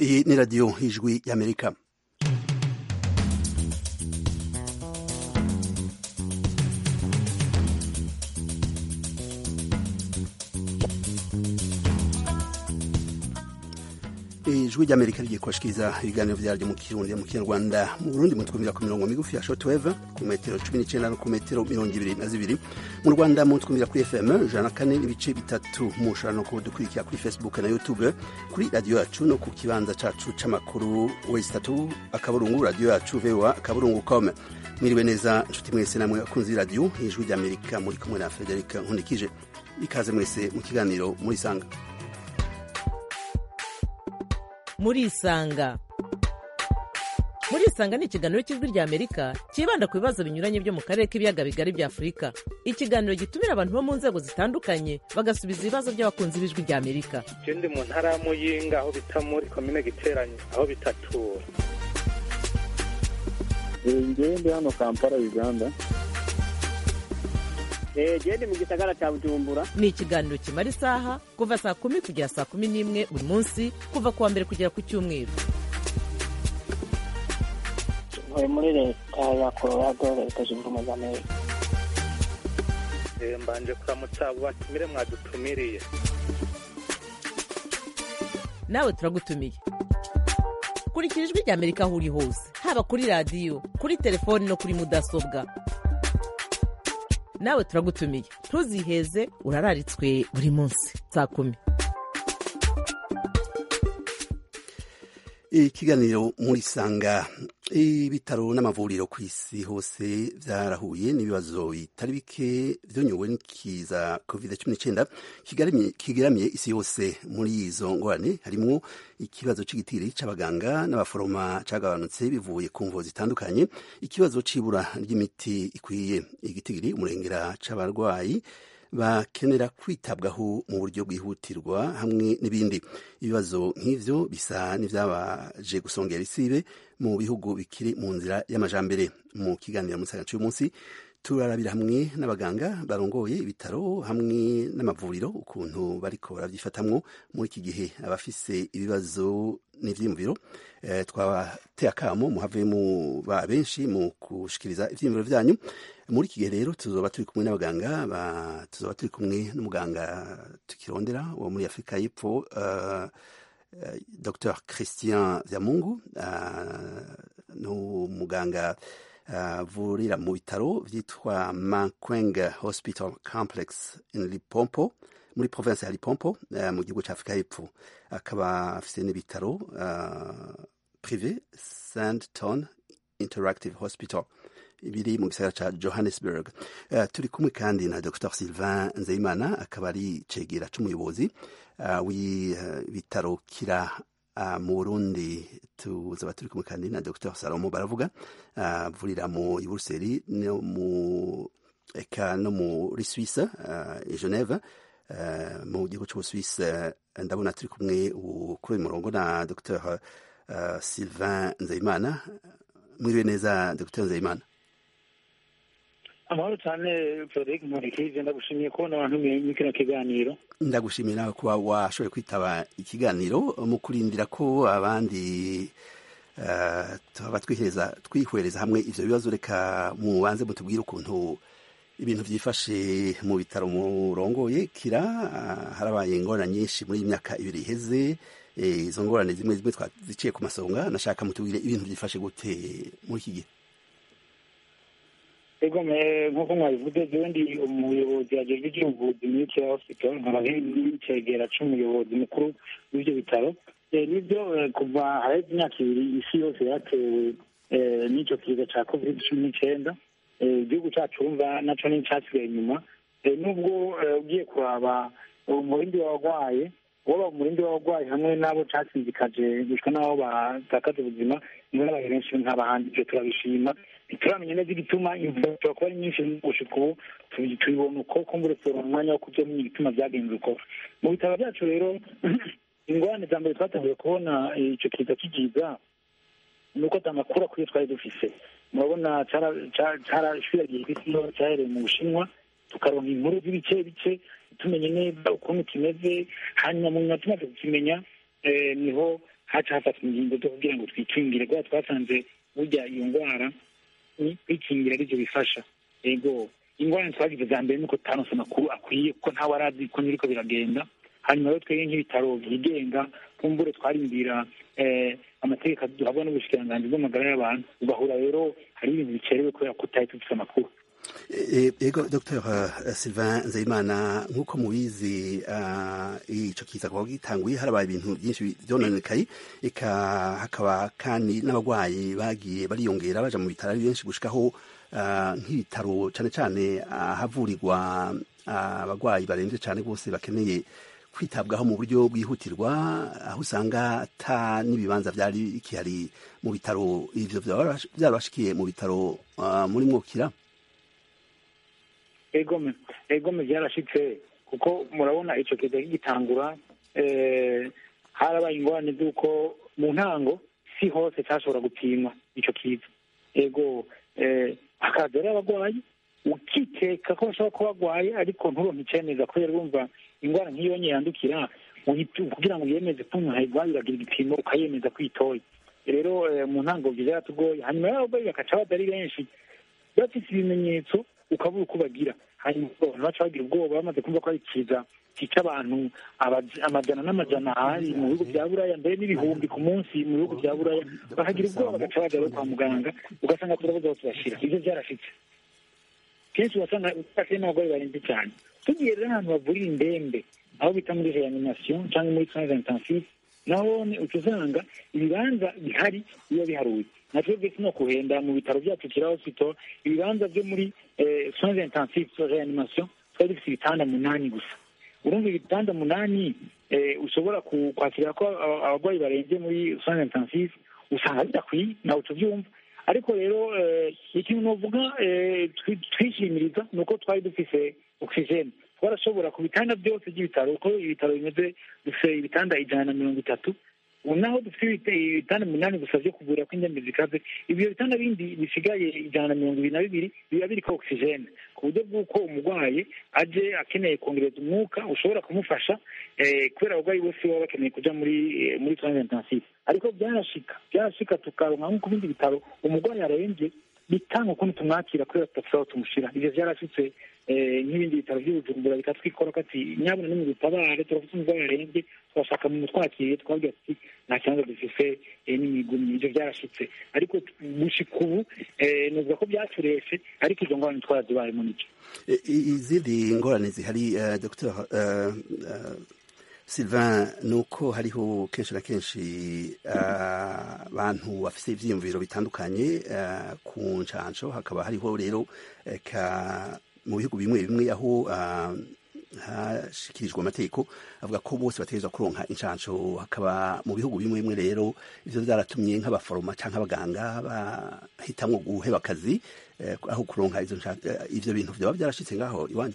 Iyi ni radiyo y'ijwi y'Amerika. ijwi ry'amerika rigiye kubashikiriza ibiganiro vyaryo mu kirundi mu kinyarwanda mu burundi mutwumvira ku mirongo migufi ya shortwave ku metero cumi n'icenda no ku metero mirongo ibiri na zibiri mu rwanda mutwumvira kuri fm ijana na kane n'ibice bitatu mushobora no kudukurikira kuri facebook na youtube kuri radiyo yacu no ku kibanza cacu c'amakuru wesi tatu akaburungu radiyo yacu voa akaburungu com mwiriwe neza nshuti mwese namwe akunzi radiyo ijwi ry'amerika muri kumwe na federika nkundikije ikaze mwese mu kiganiro murisanga murisanga murisanga ni ikiganiro cy'ijwi rya amerika cyibanda ku bibazo binyuranye byo mu karere k'ibiyaga bigari bya afurika ikiganiro gitumira abantu bo mu nzego zitandukanye bagasubiza ibibazo by'abakunzi b'ijwi rya amerika je ndi mu ntara ya muyinga aho bita muri komine giteranye aho bitatura ngewe ndi hano kampala uganda gende mu gisagara cya bujumbura ni ikiganiro kimara isaha kuva saa kumi kugera saa kumi n'imwe buri munsi kuva ku wa mbere kugera ku cyumweru ntuye muri leta ya colorado leta zunze ubumwe za amerika Eh, mbanje kuramutsa abo batumire mwadutumiriye nawe turagutumiye kurikira ijwi rya amerika aho uri hose haba kuri radiyo kuri telefoni no kuri mudasobwa nawe turagutumiye ntuziheze urararitswe buri munsi saa kumi ikiganiro muri sanga ibitaro n'amavuriro ku isi hose byarahuye n'ibibazo bitari bike byonyowe n'ikiza covid cumi n'icyenda kigaramiye isi yose muri izo ngorane harimo ikibazo c'igitiri c'abaganga n'abaforoma cagabanutse bivuye ku mvo zitandukanye ikibazo c'ibura ry'imiti ikwiye igitigiri umurengera c'abarwayi bakenera kwitabwaho mu buryo bwihutirwa hamwe n'ibindi ibibazo nk'ivyo bisa n'ivyabaje gusongera isibe mu bihugu bikiri mu nzira y'amajambere mu kiganiro mu gisagara cy'uyu munsi turarabira hamwe n'abaganga barongoye ibitaro hamwe n'amavuriro ukuntu bariko barabyifatamwo muri iki gihe abafise ibibazo n'ivyiyumviro e, twabateye akamo muhave mu ba benshi mu kushikiriza ivyiyumviro vyanyu muri iki gihe rero tuzoba turi kumwe n'abaganga tuzoba turi kumwe n'umuganga tukirondera wo muri afurika y'epfo uh, uh, dr christian vyamungu uh, n'umuganga avurira mu bitaro vyitwa Makwenge Hospital Complex in Lipompo muri province ya Lipompo uh, mu gihugu ca Afrika y'Epfo akaba afise n'ibitaro uh, privé Sandton Interactive Hospital biri mu gisagara ca Johannesburg uh, turi kumwe kandi na Dr Sylvain Nzeyimana akaba ari cegera c'umuyobozi uh, w'ibitaro uh, kira Uh, mu Burundi tuzaba turi kumwe kandi na Dr Salomo baravuga avurira uh, mu Buruseli no mu eka no muri Suisse uh, i Geneve uh, mu gihugu c'Ubusuisse ndabona turi kumwe kuri uyu murongo na Dr uh, Sylvain Nzeyimana mwiriwe neza Dr Nzeyimana amahoro cyane frederic nkurikije ndagushimiye kubona abantu muri kino kiganiro ndagushimiye nawe kuba washoboye kwitaba ikiganiro mu kurindira ko abandi uh, tuba twihereza twihwereza hamwe ivyo bibazo reka mubanze mutubwire ukuntu ibintu vyifashe mu bitaro murongoye kira uh, harabaye ingorane nyinshi muri iyi myaka ibiri iheze izo ngorane zimwe zimwe twaziciye ku masonga nashaka mutubwire ibintu vyifashe gute muri iki gihe ego nk'uko mwabivuze jewe ndi umuyobozi ajejwe ivy'ubuvuzi muri kira hospital nkaba n'icegera c'umuyobozi mukuru w'ivyo bitaro nivyo kuva haraheze imyaka ibiri isi yose yatewe n'ico kiza ca covid cumi n'icenda igihugu cacu wumva naco nicasigaye inyuma nubwo ugiye kuraba umurindi w'abagwaye woba umurindi w'abagwayi hamwe n'abo casinzikaje gushika n'abo batakaje ubuzima nibo n'abantu benshi nk'abahandi ivyo turabishima ntituramenya neza igituma imvura ishobora kuba ari nyinshi gushika ubu tubibona uko kumbure turonka umwanya wo kuvyamenya igituma vyagenze uko mu bitaro vyacu rero ingorane za mbere twatanguye kubona ico kiza kigiza ni uko ata makuru akwiye twari dufise murabona carashwiragiye kw'isi yose cahereye mu bushinwa tukaronka inkuru z'ibice bice tumenye neza ukuntu kimeze hanyuma mu nyuma tumaze kukimenya niho haca hafatwa ingingo zo kugira ngo twikingire kubera twasanze burya iyo ndwara ni kwikingira aribyo bifasha yego ingorane twagize za mbere nuko tutaronse amakuru akwiye kuko ntawe arazi ko niriko biragenda hanyuma rero twebwe nk'ibitaro byigenga kumbure twarindira eh, amategeko duhabwa n'ubushikiranganji bw'amagara y'abantu ugahura rero hari ibintu bicerewe kubera ko tutari dufite amakuru E- Ego Dr Sylvain Nzeyimana nk'uko mubizi ah, ico kiza kuba gitanguye harabaye ibintu byinshi vyononekaye eka hakaba kandi n'abagwayi bagiye bariyongera baja mu bitaro ari benshi gushikaho ah, nk'ibitaro cane cane ahavurirwa ah, abagwayi baremvye cane rwose bakeneye kwitabwaho mu buryo bwihutirwa aho usanga ata n'ibibanza vyari bikihari mu bitaro ivyo vyaba vyarabashikiye mu bitaro ah, muri mwokira egome egome byarashitse kuko murabona ico kiza kigitangura eh, harabaye ingorane z'uko mu ntango si hose cyashobora gupimwa ico kiza ego eh, hakaza rero abagwayi ukikeka ko bashobora kuba bagwaye ariko nturonke icemeza kubera urumva ingwara nk'iyo nyine yandukira uhitu- kugira ngo yemeze ko umuntu ayirwaye uragira igipimo ukayemeza ko itoye rero eh, mu ntango byo byaratugoye hanyuma rero abagwayi bakaca baza ari benshi bafite ibimenyetso ukabura uko bagira hanyuma abantu baca bagira ubwoba bamaze kumva ko ari ikiza cyica abantu abaja- amajana n'amajana ahari mu bihugu bya buraya mbere n'ibihumbi ku munsi mu bihugu bya buraya bakagira ubwoba bagaca baja rero kwa muganga ugasanga turabuze aho tubashira ivyo byarashitse kenshi ugasanga ufashe n'abagore barembye cyane tugiye rero ahantu bavurira indembe aho bita muri reanimation cyangwa muri soins intensifs naho uca usanga ibibanza bihari biba biharuye na twebwe sino kuhenda mu bitaro byacu kira hospital ibibanza byo muri eh, soins intensifs reanimation twari dufite ibitanda munani gusa urumva ibitanda munani eh, ushobora ku- kwakira ko aba- abarwayi barembye muri soins intensifs usanga bidakwiye nawe uca ubyumva ariko rero eh, ikintu novuga eh, twi- twishimiriza ni uko twari dufise oxygene twarashobora ku bitanda byose by'ibitaro uko ibitaro bimeze dufite ibitanda ijana na mirongo itatu ubu naho dufite ibite- ibitanda umunani gusa byo kuvura ko indembe zikaze ibyo bitanda bindi bisigaye ijana na mirongo ibiri na bibiri biba biriko oxygene ku buryo bw'uko umurwayi aje akeneye kongereza umwuka ushobora kumufasha eh, kubera abarwayi bose baba bakeneye kuja muri eh, muri soins intensifs ariko byarashika byarashika tukaronka nko ku bindi bitaro umurwayi arembye bitanga ukuntu tumwakira kubera tudafite aho tumushira ivyo vyarashitse eh, nk'ibindi bitaro by'ubujumbura bikatwikora ko ati nyabuna ni mu dutabare turafite umurwayi arembye turashaka mu mutwakiriye twabwira ati nta kibanza dufise eh, n'imigumyi ivyo byarashitse ariko gushika ubu eh, novuga ko byatureshe ariko izo ngorane twarazibayemo nico E- i- izindi ngorane zihari uh, dr uh, uh, sylvain ni uko hariho kenshi na kenshi uh, abantu bafite ivyiyumviro bitandukanye uh, ku ncanco hakaba hariho rero eka mu bihugu bimwe bimwe aho uh, hashikirijwe amategeko avuga ko bose bategerezwa kuronka incanco hakaba mu bihugu bimwe bimwe rero ivyo vyaratumye nk'abaforoma canke abaganga bahitamwo guheba akazi eh, aho kuronka izo nca- eh, ivyo bintu vyoba vyarashitse ngaho iwanyu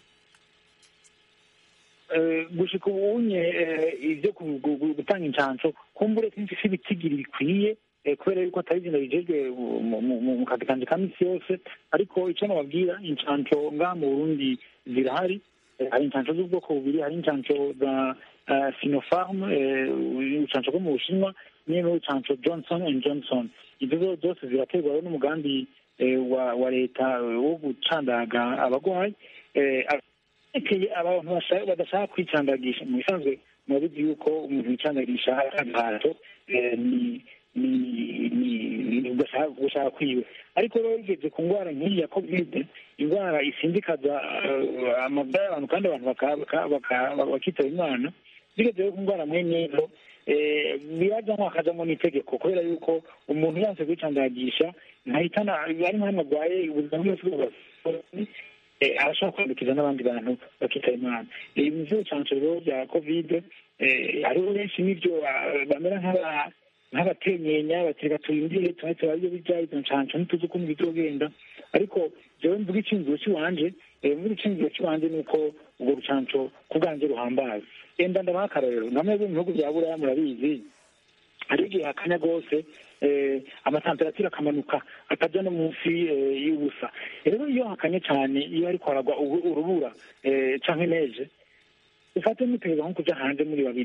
Eh, gushika ubunye eh, ivyo ku- gu- gu- gutanga incanco kumbure sinzi si ibitigiri bikwiye eh, kubera yuko atari izina bijejwe mu- mu- mu mu kazi kanje ka misi yose ariko ico nababwira incanco ngaha mu burundi zirahari Eh, hari incanco z'ubwoko bubiri hari incanco za eh, sinopharm eh, urucanco rwo mu bushinwa niyo n'urucanco johnson and johnson izo zo- zose ziraterwa rero n'umugambi eh, wa wa leta eh, wo gucandaga abagwayi Eh, ekeye abantu bashaka- badashaka kwicandagisha mu bisanzwe murabizi yuko umuntu wicandagisha agahato eh, ni ni ni ni ugashaka gushaka kwiwe ariko rero bigeze ku ndwara nk'iyi ya kovide indwara isindikaza eh, amagara y'abantu kandi abantu baka- baka- baka- bakitaba imana bigeze rero ku ndwara mwene izo eh, birajamwo hakajamwo n'itegeko kubera yuko umuntu yanse kwicandagisha ntahitana ari nk'amwe arwaye ubuzima bwose bwose eh, arashobora kwandukiza n'abandi bantu bakitaba imana ibi vy'urucanco rero bya kovide eh, hariho benshi n'ivyo ah, bamera nk'aba- nk'abatenyenya batereka turindire tuba turabyo bija izo ncanco ntituzi ukuntu bizogenda ariko jewe mvuga iciyumviro ciwanje eh, mvuga iciyumviro ciwanje ni uko urwo rucanco ku bwanje ruhambaye enda ndabaha akarorero namwe bo mu bihugu vya buraya murabizi hari igihe hakanya rwose eh, amatemperature akamanuka akaja no munsi eh, y'ubusa rero iyo hakanye cyane iyo ariko haragwa ubu- urubura eh, canke neje ufate mutegeza nko kuja hanze muri babiri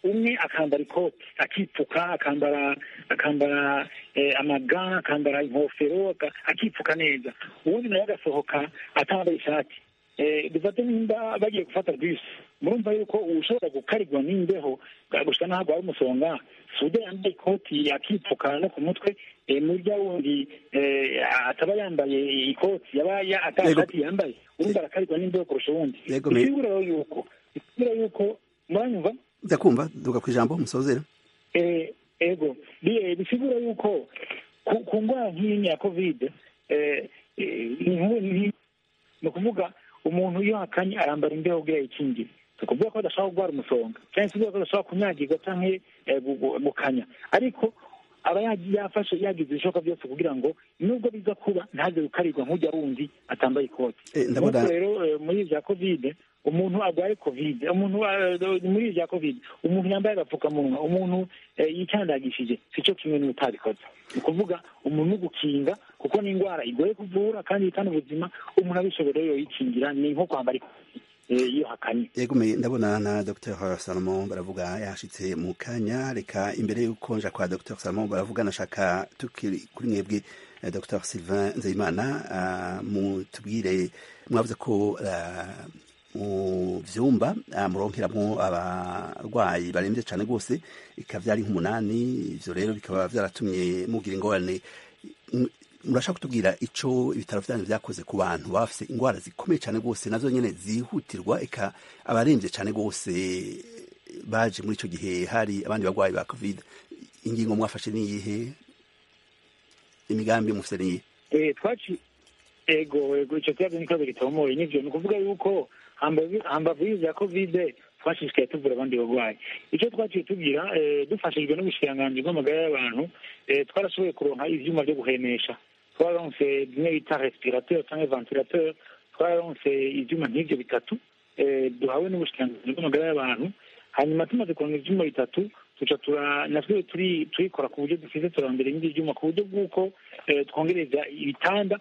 umwe akambara ikoti akipfuka akambara akambara amaga akambara inkofero akipfuka neza ubundi nawe agasohoka atambaye ishati dufate nimba bagiye gufata bisi murumva yuko ushobora gukarirwa n'imbeho gusa n'aho ari umusonga sude yambaye ikoti akipfuka no ku mutwe murya wundi ataba yambaye ikoti yaba atashati yambaye urumva arakarirwa n'imbeho kurusha uwundi bisigura rero yuko bisigura yuko muranyumva ndakumva duga ku ijambo musozera ego bisigura yuko ku ndwara nk'iyi ya kovide ni ukuvuga umuntu iyo hakanye arambara imbeho ubwo yayikingiye si ukuvuga ko adashobora kurwara umusonga cyangwa se ko adashobora kunyagirwa cyangwa gukanya ariko aba yafashe yagize ibishoboka byose kugira ngo nubwo biza kuba ntaze gukarirwa nk'ujya wundi atambaye ikoti nuko rero muri bya kovide umuntu arwaye kovide umuntu muri bya kovide umuntu yambaye agapfukamunwa umuntu yicandagishije si cyo kimwe n'utabikoze ni ukuvuga umuntu ugukinga kuko ni indwara igoye kuvura kandi yitana ubuzima umuntu abishoboye yoyikingira ni nko kwambara ikoti iyo hakanye yego ndabona na dr salomo baravuga yashitse mu kanya reka imbere y'uko nja kwa dr salomo baravuga nashaka tukiri kuri mwebwe dr sylvain nzeyimana mutubwire mwavuze ko mu vyumba muronkeramwo abarwayi baremvye cane rwose bikaba vyari nk'umunani ivyo rero bikaba vyaratumye mugira ingorane murashaka kutubwira ico ibitaro vyanyu vyakoze ku bantu bafise ingwara zikomeye cane rwose nazo nyene zihutirwa eka abaremvye cane rwose baje muri ico gihe hari abandi barwayi ba covid ingingo mwafashe niyihe imigambi mufise niyihe twaci ego ego ico kibazo ni kibazo gitomoye nivyo ni ukuvuga yuko hambavu y'ivya kovide twashishikaye tuvura abandi barwayi icyo twaciye tugira dufashijwe n'ubushikiranganji bw'amagara y'abantu twarashoboye kuronka ivyuma vyo guhemesha twararonse bimwe bita respirateur canke ventilateur twararonse ivyuma nk'ivyo bitatu duhawe n'ubushikiranganji bw'amagara y'abantu hanyuma tumaze kuronka ivyuma bitatu tuca tura natwe turi turikora ku buryo dufise turarondera ibindi vyuma ku buryo bw'uko twongereza ibitanda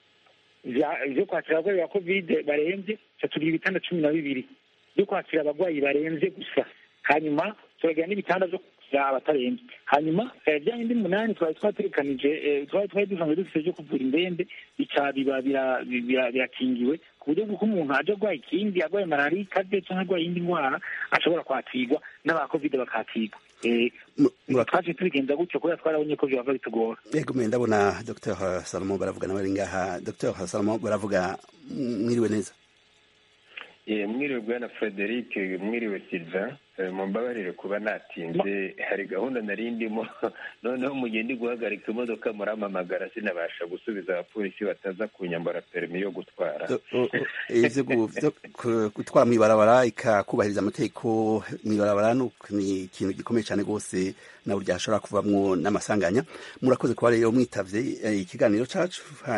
vyo kwakira abarwayi ba kovide baremvye ca tugira ibitanda cumi na bibiri byo kwakira abarwayi baremvye gusa hanyuma turagira n'ibitanda vyo kwakira abataremvye hanyuma vya bindi munani twari twategekanije twari twari dusanzwe dufise vyo kuvura indembe bica biba birakingiwe ku buryo bw'uko umuntu aje arwaye ikindi arwaye malariya ikaze canke arwaye iyindi ndwara ashobora kwakirwa n'abakovide bakakirwa twaje tubigenza gutyo kubera twarabonye ko vyova bitugora yego me ndabona dr salomo baravuga nawe ari ngaha dr salomo baravuga mwiriwe neza mwiriwe bwana frederic mwiriwe sylvain mumbabarire kuba natinze hari gahunda nari ndimo noneho mu gihe ndi guhagarika imodoka muramamagara sinabasha gusubiza abapolisi bataza kunyambara perimi yo gutwara gutwara mw'ibarabara ikakubahiriza amategeko mw'ibarabara ni ikintu gikomeye cyane rwose na burya hashobora kuvamwo n'amasanganya murakoze kuba rero mwitavye ikiganiro cacu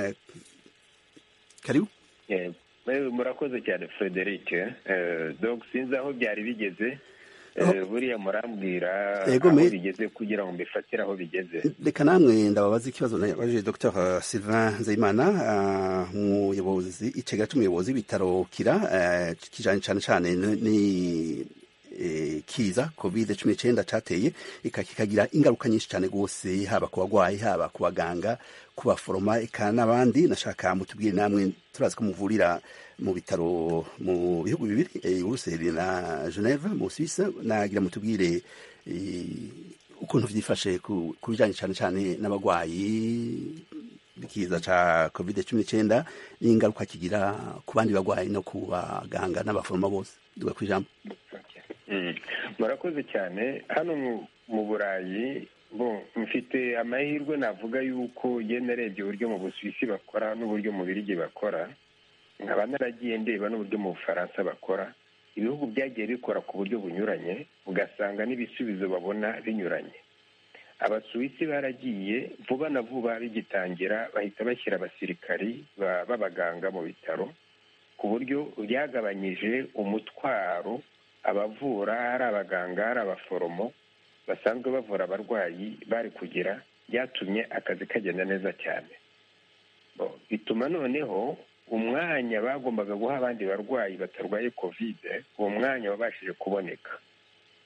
karibu murakoze cyane frederic dog sinzi aho byari bigeze buriya murambwira aho bigeze kugira ngo mbifatire aho bigeze reka namwe ndababaza ikibazo nabajije dr sylvain nzeyimana umuyobozi icega c'umuyobozi w'ibitaro kira kijanye cane cane ni kiza covid cumi n'icenda cateye kikagira ingaruka nyinshi cane rwose haba ku bagwayi haba ku baganga ku baforoma eka n'abandi nashaka mutubwire namwe turazi ko muvurira mu bitaro mu bihugu bibiri uruseli na geneve mu suisse nagira mutubwire ukuntu vyifashe ku bijanye cane cane n'abagwayi ikiza ca covid cumi n'icenda n'ingaruka kigira ku bandi bagwayi no ku baganga n'abaforoma bose duga kw'ijambo murakoze cyane hano mu burayi bo mfite amahirwe navuga yuko iyo narebye uburyo mu busuwisi bakora n'uburyo mu birigi bakora nkaba naragiye ndeba n'uburyo mu bufaransa bakora ibihugu byagiye bikora ku buryo bunyuranye ugasanga n'ibisubizo babona binyuranye abasuwisi baragiye vuba na vuba bigitangira bahita bashyira abasirikari b'abaganga mu bitaro ku buryo byagabanyije umutwaro abavura ari abaganga ari abaforomo basanzwe bavura abarwayi bari kugira byatumye akazi kagenda neza cyane bituma noneho umwanya bagombaga guha abandi barwayi batarwaye kovide uwo mwanya wabashije kuboneka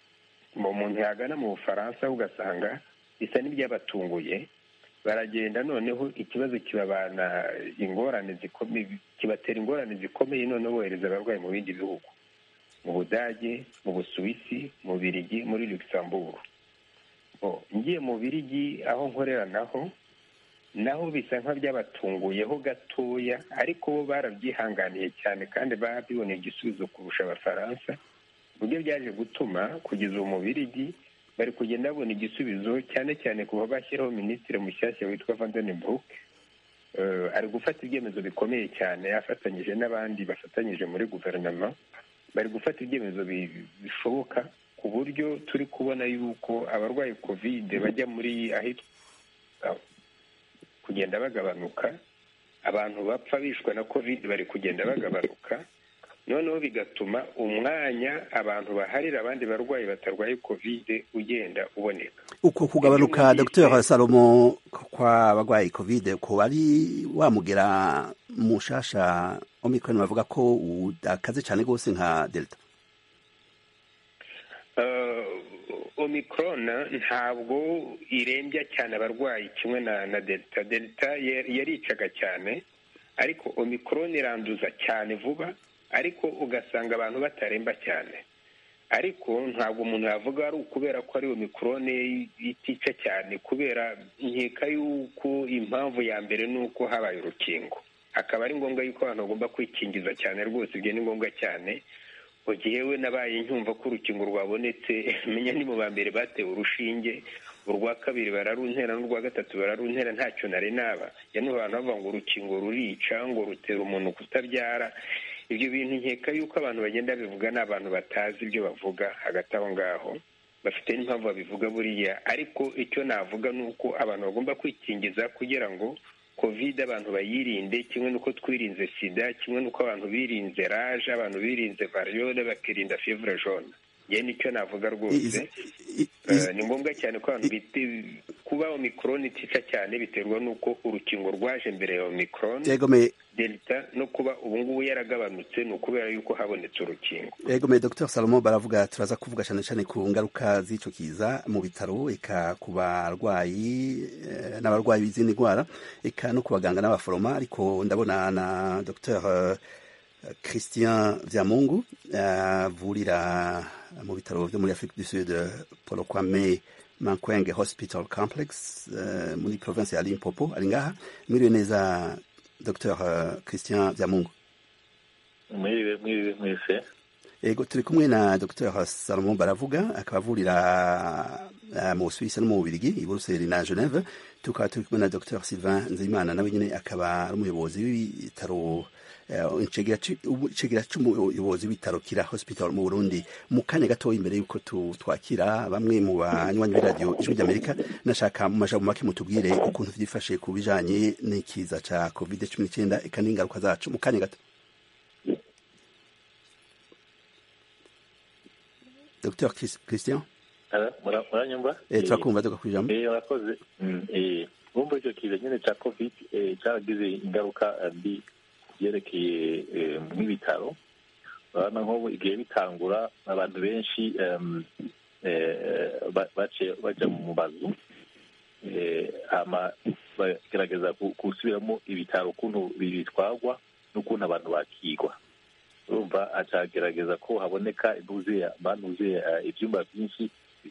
umuntu yagana mu bufaransa ugasanga bisa n'ibyabatunguye baragenda noneho ikibazo kibabana ingorane zikomeye kibatera ingorane zikomeye noneho bohereza abarwayi mu bindi bihugu mu budage mu busuwisi mu birigi muri luxembourg ngiye mu birigi aho nkorera naho naho bisa nk'abyabatunguyeho gatoya ariko bo barabyihanganiye cyane kandi babiboneye igisubizo kurusha abafaransa buryo byaje gutuma kugeza ubu mu birigi bari kugenda babona igisubizo cyane cyane kuba bashyiraho minisitiri mushyashya witwa vandenbrook ari gufata ibyemezo bikomeye cyane afatanyije n'abandi bafatanyije muri guverinoma bari gufata ibyemezo bishoboka ku buryo turi kubona yuko abarwaye kovide bajya muri ahitwa kugenda bagabanuka abantu bapfa bishwe na kovide bari kugenda bagabanuka noneho bigatuma umwanya abantu baharira abandi barwayi batarwaye kovide ugenda uboneka uko kugabanuka dr salomo kw'abarwaye kovide ko ari wamugera mushasha omicron bavuga ko udakaze cyane rwose nka delta omicron ntabwo irembya cyane abarwayi kimwe na na delta delta yaricaga cyane ariko omicron iranduza cyane vuba ariko ugasanga abantu bataremba cyane ariko ntabwo umuntu yavuga ari ukubera ko ari omicron itica cyane kubera nkeka yuko impamvu ya mbere ni uko habaye urukingo akaba ari ngombwa yuko abantu bagomba kwikingiza cyane rwose ibyo ni ngombwa cyane mu gihe we nabaye nyumva ko urukingo rwabonetse menya ni mu ba mbere batewe urushinge urwa kabiri bararuntera n'urwa gatatu bararuntera ntacyo nari naba yanubu abantu bavuga ngo urukingo rurica ngo rutera umuntu kutabyara ibyo bintu nkeka yuko abantu bagenda bivuga ni abantu batazi ibyo bavuga hagati aho ngaho bafite n'impamvu babivuga buriya ariko icyo navuga ni uko abantu bagomba kwikingiza kugira ngo kovide abantu bayirinde kimwe n'uko twirinze sida kimwe n'uko abantu birinze raje abantu birinze variyole bakirinda fevure jone yewe nicyo navuga rwose ni ngombwa cyane ko abantu kuba omikoroni itica cyane biterwa n'uko urukingo rwaje mbere ya omikoroni delta no kuba ubu ngubu yaragabanutse ni ukubera yuko habonetse urukingo yegome dr salomo baravuga turaza kuvuga cyane cyane ku ngaruka z'icyo kiza mu bitaro eka ku barwayi n'abarwayi b'izindi ndwara eka no ku baganga n'abaforoma ariko ndabona na dr christian byamungu avurira mu bitaro byo muri afurika du sud paul kwame mankwenge hospital complex muri province ya limpopo ari ngaha mwiriwe neza dr christian byamungu mwiriwe mwiriwe mwese yego turi kumwe na dr salomon baravuga akaba avurira mu busuwisi no mu bubirigi i buruseli na geneve tukaba turi kumwe na dr sylvain nzeyimana nawe nyine akaba ari umuyobozi w'ibitaro icegera cy'umuyobozi w'ibitaro kira hospital mu burundi mu kanya gatoya imbere y'uko twakira bamwe mu banywanyi b'iradiyo ijwi ry'amerika nashaka mu majambo make mutubwire ukuntu byifashe ku bijanye n'ikiza ca covid cumi n'icyenda eka n'ingaruka zacu mu kanya gato dr christian muranyumva turakumva tuga kwijambo murakoze bumva icyo kiza nyine cya covid cyaragize ingaruka mbi byerekeye nk'ibitaro urabona nk'ubu igihe bitangura abantu benshi bajya mu mazu bagerageza gusubiramo ibitaro ukuntu bitwarwa n'ukuntu abantu bakigwa urumva acagerageza ko haboneka banuzuye ibyumba byinshi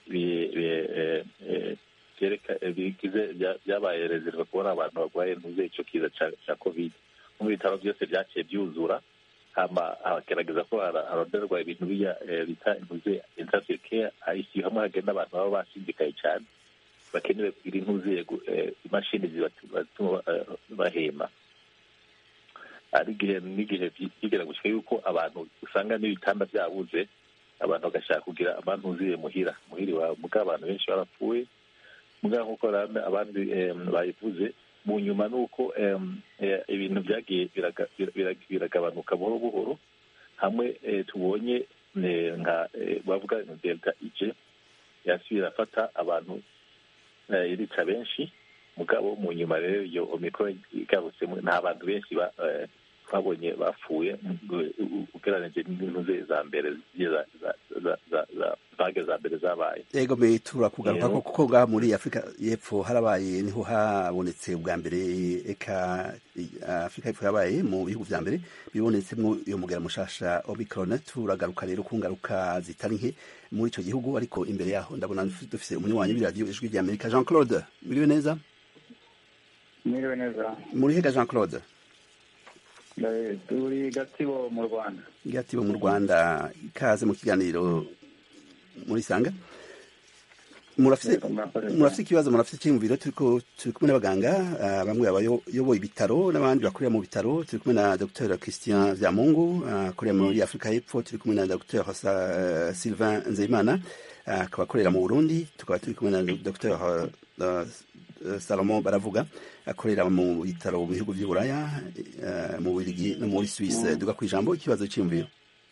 byabaye rezerva kubona abantu barwaye ntuzuye icyo kiza cya covid mu bitaro byose byaciye byuzura hagerageza ko haronderwa ibintu bita intuze intensive care ICU hamwe hagenda abantu baba bashindikaye cyane bakenewe kugira intuzuye imashini zibatuma bahema ari igihe n'igihe byigera gushyika yuko abantu usanga n'ibitanda byabuze abantu bagashaka kugira amantuzuye muhira muhira iwabo mugabo abantu benshi barapfuye mugabo nk'uko abandi bayivuze mu nyuma ni uko ibintu byagiye biragabanuka buhoro buhoro hamwe tubonye nka bavuga delta ije yasubira afata abantu irica benshi mugabo mu nyuma rero iyo omikoro igarutse nta bantu benshi babonye bapfuye ugereranije n'intuze za mbere vage za mbere zabaye ego me turakugaruka ko kuko ngaha muri afurika y'epfo harabaye niho habonetse ubwa mbere eka afurika y'epfo yabaye mu bihugu vya mbere bibonetsemo iyo mugera mushasha omicron turagaruka rero ku ngaruka zitari nke muri ico gihugu ariko imbere yaho ndabona dufise umunywanyi w'iradiyo ijwi rya amerika jean claude muriwe neza mwiriwe neza muri hega jean claude turi gatsibo mu rwanda gatibo mu rwanda ikaze mu kiganiro muri sanga murafise murafise ikibazo murafise icyiyumviro turiko turi kumwe n'abaganga ah, bamwe abayoboye ibitaro n'abandi bakorera mu bitaro turi kumwe na dr christian vyamungu akorera muri afurika y'epfo turi kumwe na dr Sa- sylvain nzeyimana ah, akaba akorera mu burundi tukaba turi kumwe na dr uh, salomon baravuga akorera mu bitaro mu bihugu vy'uburaya eh, mu bubiligi no muri suisse duga ku ijambo ikibazo cyiyumviro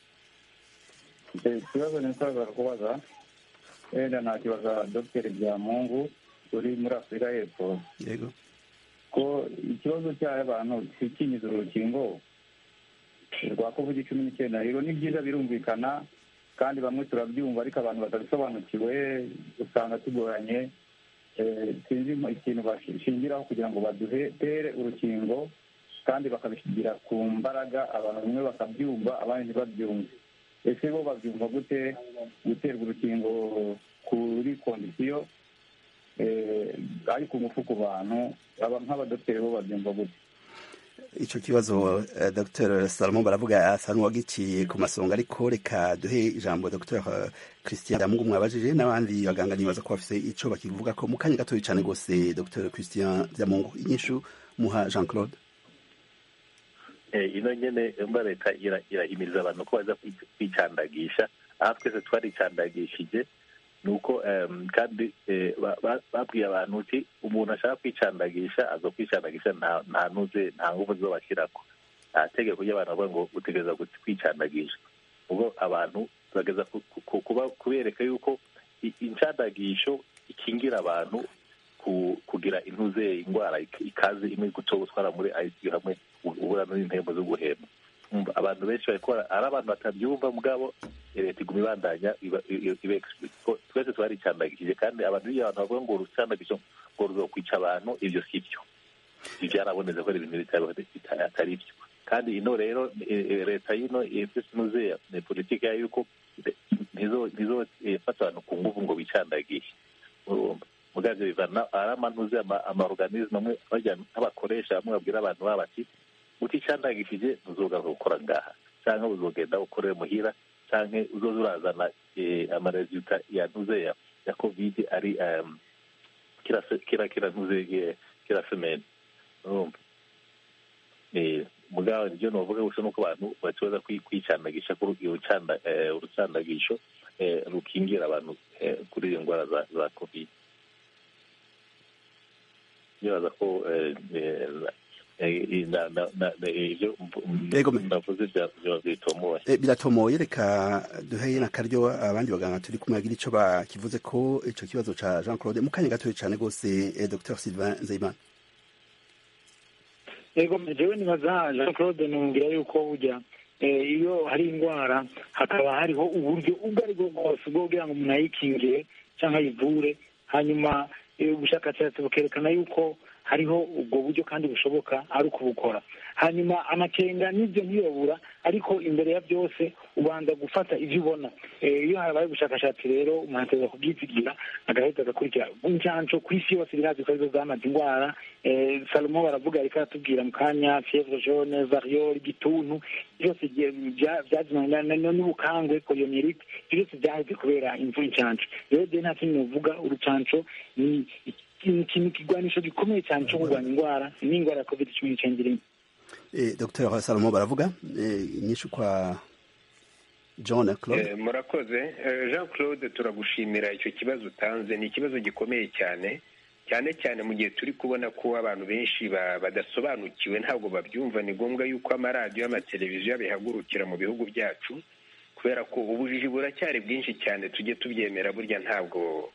ikibazo nifuza kubaza wenda nakibaza dogiteri byamungu uri muri afurika y'epfo yego ko ikibazo cy'abantu kikinyiza urukingo rwa covid cumi n'icyenda rero ni byiza birumvikana kandi bamwe turabyumva ariko abantu batabisobanukiwe usanga tugoranye Eh, sinzi ikintu bashingiraho kugira ngo badutere urukingo kandi bakabishingira ku mbaraga abantu bamwe bakabyumva abandi ntibabyumve ese bo babyumva gute guterwa urukingo kuri kondisiyo eh, ari ku ngufu ku bantu aba nk'abadogiteri bo babyumva gute ico kibazo uh, dr salomon baravuga asa n'uwagiciye ku masonga ariko reka duhe ijambo dr christian damungu mwabajije n'abandi baganga nibaza ko bafise ico bakivuga ko mu kanya gatoya cane gose dr christian damungu inyishu muha jean claude Eh, ino nyene mba leta ira- irahimiriza abantu ko baza kwi- kwicandagisha aha twese twaricandagishije ni uko em, kandi eh, ba- ba- babwiye abantu uti umuntu ashaka kwicandagisha aza kwicandagisha nta nta nuze nta nguvu zo bashyirako nta tegeko ry'abantu bavuga ngo utegereza gu- kwicandagisha ubwo abantu bageza ku- ku- kuba- kubereka yuko i- incandagisho ikingira abantu ku- kugira intuze indwara ik- ikaze imwe guto gutwara muri ICU hamwe ubura n'impembo zo guhema Umva, abantu benshi bariko bara- ari abantu batabyumva mugabo eh, leta iguma ibandanya iba- i- i- ibe explicit. Ko twese twaricandagishije kandi abantu iyo abantu bavuga ngo urucandagisho ngo ruzokwica abantu ibyo si byo ibyo byarabonetse ko ari ibintu bitari- bita- atari byo kandi ino rero eh, eh, leta y'ino ifise inuze ni politiki yayo yuko ntizofata abantu ku nguvu ngo bicandagishe urumva mugavyo bivana ari amanuze amaorganisme amwe barya nk'abakoresha bamwe babwira abantu babo bati uticandagishije uzogaruka gukora ngaha canke uzogenda ukorere muhira canke uzoza urazana eh, amaresulta yantuze ya ya covid ari um, kira se- kira kira ntuze eh, kira semene urumva Eh, mugabo nivyo novuga gusa nuko abantu bacoza kwi- kwicandagisha ko urucanda- eh, urucandagisho eh, rukingira abantu eh, kuri iyo ndwara za za covid nibaza ko eh, eh, eh, na- na- na- na- ivyo Yego, me- navuze vya- vyoba bitomoye Eh, biratomoye reka duheye n'akaryo abandi baganga turi kumwe bagira ico bakivuze ko ico kibazo ca jean claude mu kanya gatoya cane gose eh, dr sylvain nzeyimana yego jewe nibaza jean claude numvira yuko burya eh, iyo hari indwara hakaba hariho uburyo ubwo ari bwo bwose bwo kugira ngo umuntu ayikingire cyangwa ayivure hanyuma eh, ubushakashatsi bukerekana yuko hariho ubwo buryo kandi bushoboka ari ukubukora hanyuma amakenga n'ibyo ntiyobura ariko imbere ya byose ubanza gufata ibyo ubona Eh, iyo habaye ubushakashatsi rero umuntu ateza kubyizigira agahita agakurikira incanco ku isi yose birazi ko arizo zamaze indwara Eh, salomo baravuga ariko aratubwira mu kanya fievre jaune variole igituntu byose byazimana n'ubukangwe poliomyelite ibyo byose byaheze kubera imvura incanco rero je nta kintu novuga urucanco ni ikintu kigwanisho gikomeye cyane cyo kurwanya indwara n'indwara ya covid cumi n'icyenda irimo eh, dr salomo baravuga eh, inyishu kwa john claude Eh, murakoze Eh, jean claude turagushimira icyo kibazo utanze ni ikibazo gikomeye cyane cyane cyane mu gihe turi kubona ko abantu benshi ba- badasobanukiwe ntabwo babyumva ni ngombwa yuko amaradiyo amateleviziyo bihagurukira mu bihugu byacu kubera ko ubujiji buracyari bwinshi cyane tujye tubyemera burya ntabwo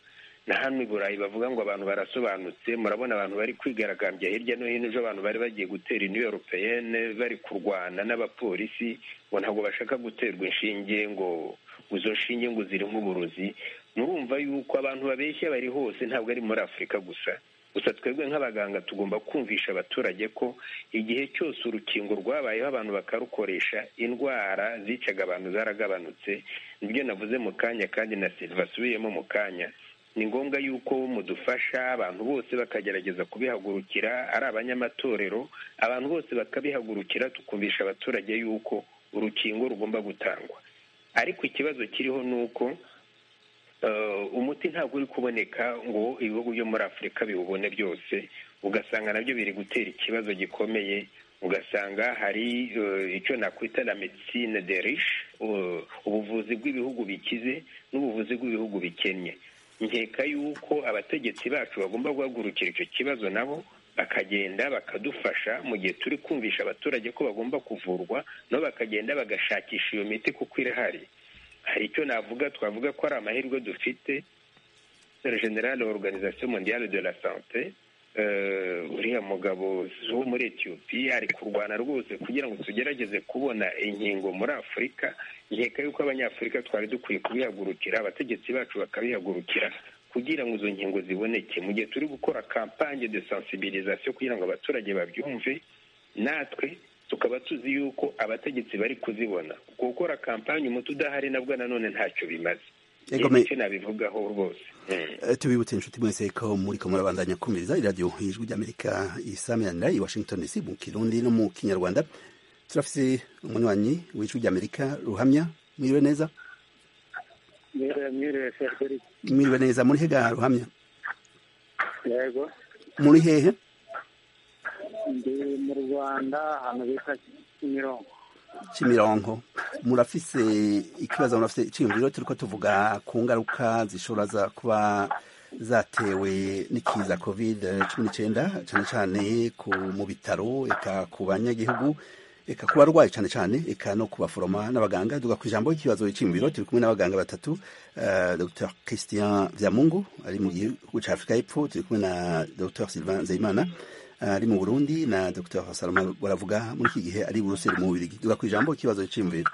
na hano i burayi bavuga ngo abantu barasobanutse murabona abantu bari kwigaragambya hirya no hino ejo abantu bari bagiye gutera iniyo europeyene bari kurwana n'abapolisi ngo ntabwo bashaka guterwa inshinge ngo izo nshinge ngo zirimo uburozi murumva yuko abantu babeshya bari hose ntabwo ari muri afurika gusa gusa twebwe nk'abaganga tugomba kumvisha abaturage ko igihe cyose urukingo rwabayeho abantu bakarukoresha indwara zicaga abantu zaragabanutse nibyo navuze mu kanya kandi na silva asubiyemo mu kanya ni ngombwa yuko mudufasha abantu bose bakagerageza kubihagurukira ari abanyamatorero abantu bose bakabihagurukira tukumvisha abaturage yuko urukingo rugomba gutangwa ariko ikibazo kiriho ni uko umuti ntabwo uri kuboneka ngo ibihugu byo muri afurika biwubone byose ugasanga nabyo biri gutera ikibazo gikomeye ugasanga hari icyo nakwita la medicine de riche ubuvuzi bw'ibihugu bikize n'ubuvuzi bw'ibihugu bikennye nkeka yuko abategetsi bacu bagomba guhagurukira icyo kibazo nabo bakagenda bakadufasha mu gihe turi kumvisha abaturage ko bagomba kuvurwa nabo bakagenda bagashakisha iyo miti kuko irahari hari icyo navuga twavuga ko ari amahirwe dufite generale organisation mondiale de la sante uriya mugabo wo muri etiyopiya ari kurwana rwose kugira ngo tugerageze kubona inkingo muri afurika nkeka yuko abanyafurika twari dukwiye kubihagurukira abategetsi bacu bakabihagurukira kugira ngo izo nkingo ziboneke mu gihe turi gukora kampanye de sensibilisation kugira ngo abaturage babyumve natwe tukaba tuzi yuko abategetsi bari kuzibona gukora kampanye umuti udahari nabwo nanone ntacyo bimaze icyo nabivugaho rwose tubibutse inshuti mwese ko muri ko murabandanya kumviriza iradiyo ijwi ry'amerika isamirana i washington dc mu kirundi no mu kinyarwanda turafise umunywanyi w'ijwi ry'amerika ruhamya mwiriwe neza mwiriwe neza muri hega ruhamya yego muri hehe ndi mu rwanda ahantu bita kimironko kimironko murafise ikibazo murafise iciyumviro turiko tuvuga ku ngaruka zishobora za kuba zatewe n'ikiza covid cumi n'icenda cane cane mu bitaro eka ku banyagihugu eka ku barwayi cane cane eka no ku baforoma n'abaganga duga ku ijambo ikibazo iciyumviro turi kumwe n'abaganga batatu uh, dr christian vyamungu ari mu gihugu ca afurika y'epfo turi kumwe na dr sylvain nzeyimana ari mu burundi na dr salama baravuga muri iki gihe ari buruseli mu bubirigi duga ku ijambo ikibazo cy'imviro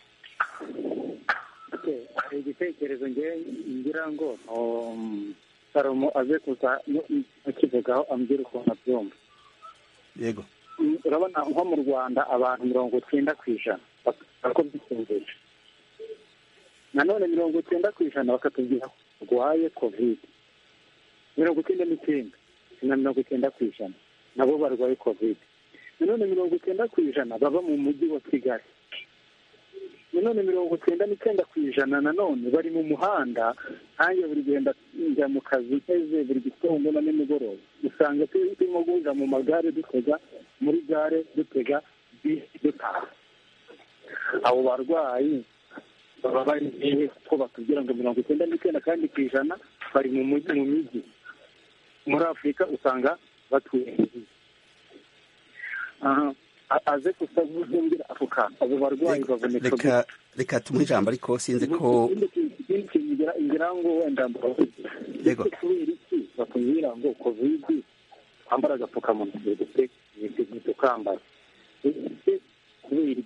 hari igitekerezo ngira ngo salomo aze kuza akivugaho ambwira ukuntu abyumva yego urabona nko mu rwanda abantu mirongo icyenda ku ijana ko byisumbuye nanone mirongo icyenda ku ijana bakatubwira ko barwaye kovide mirongo icyenda n'icyenda na mirongo icyenda ku ijana nabo barwaye kovide nanone mirongo icyenda ku ijana baba mu mujyi wa kigali nanone mirongo icyenda n'icyenda ku ijana nanone bari mu muhanda nanjye buri genda njya mu kazi nteze buri gitondo na nimugoroba usanga turimo guhurira mu magare dutega muri gare dutega bisi dutaha abo barwayi baba bari hehe ko batubwira ngo mirongo icyenda n'icyenda kandi ku ijana bari mu mujyi mu mijyi muri afurika usanga batuye aze kusavumbira ako kantu abo barwayi baboneka reka reka tumuhe ijambo ariko sinzi ko ikindi kintu ngira ngo wenda yego kubera iki bakubwira ngo kovidi twambara agapfukamunwa dufite tukambara kubera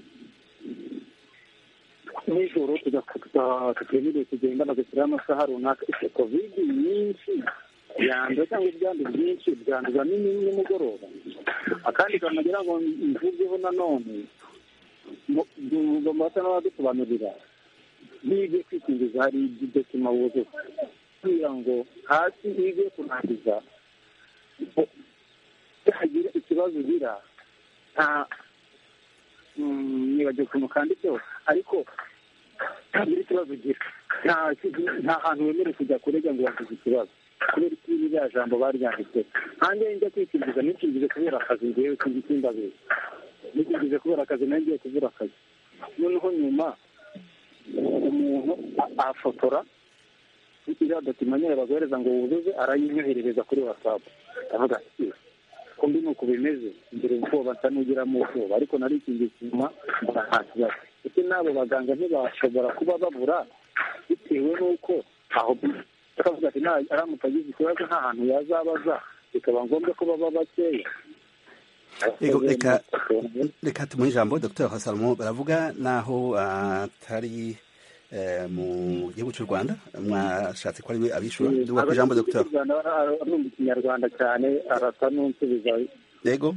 nijoro tutemerewe kugenda bagashyiraho amasaha runaka ese kovidi nyinshi yanduza cyangwa ibyandu byinshi byanduza nimugoroba akandi kantu nagira ngo mvugeho nanone basa n'abadusobanurira nibyo kwikingiza hari idokima wuzuye kugira ngo hasi hige kurangiza hagira ikibazo ugira nta nibagiwe ukuntu kanditseho ariko ntagira ikibazo ugira nta hantu wemerewe kujya kurega ngo wagize ikibazo kubera ko iriya jambo baryanditse hanjye njya kwikingiza nikingize kubera akazi ngewe simbabizi nikingize kubera akazi nayo ngiye kubura akazi noneho nyuma umuntu afotora iriya dokima nyine baguhereza ngo wuzuze arayinyoherereza kuri watsapu avuga ati kumbi ni uku bimeze ngira ubwoba nsa n'ugiramo ubwoba ariko narikingiye inyuma mbona nta kibazo ese n'abo baganga ntibashobora kuba babura bitewe n'uko aho akavuga ati nta aramutse agize ikibazo nta hantu yazabaza bikaba ngombwa ko baba bakeya Ego, reka reka tumuhe ijambo dr hasalomo baravuga naho atari eh, mu gihugu cy'u rwanda mwashatse ko ariwe abishura duga ku ijambo dr arumva ikinyarwanda cyane arasa n'unsubiza yego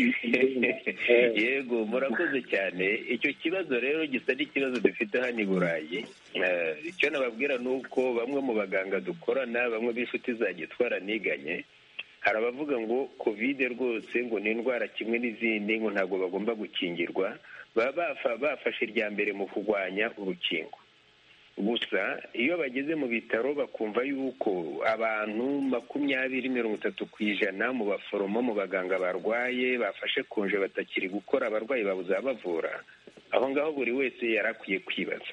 yego murakoze cyane icyo kibazo rero gisa n'ikibazo dufite hano i burayi Eh, icyo nababwira ni uko bamwe mu baganga dukorana bamwe b'inshuti za gitwara niganye hari abavuga ngo kovide rwose ngo ni indwara kimwe n'izindi ngo ntabwo bagomba gukingirwa baba bafa- bafashe irya mbere mu kurwanya urukingo gusa iyo bageze mu bitaro bakumva yuko abantu makumyabiri mirongo itatu ku ijana mu baforomo mu baganga barwaye bafashe konje batakiri gukora abarwayi babuze abavura aho ngaho buri wese yari akwiye kwibaza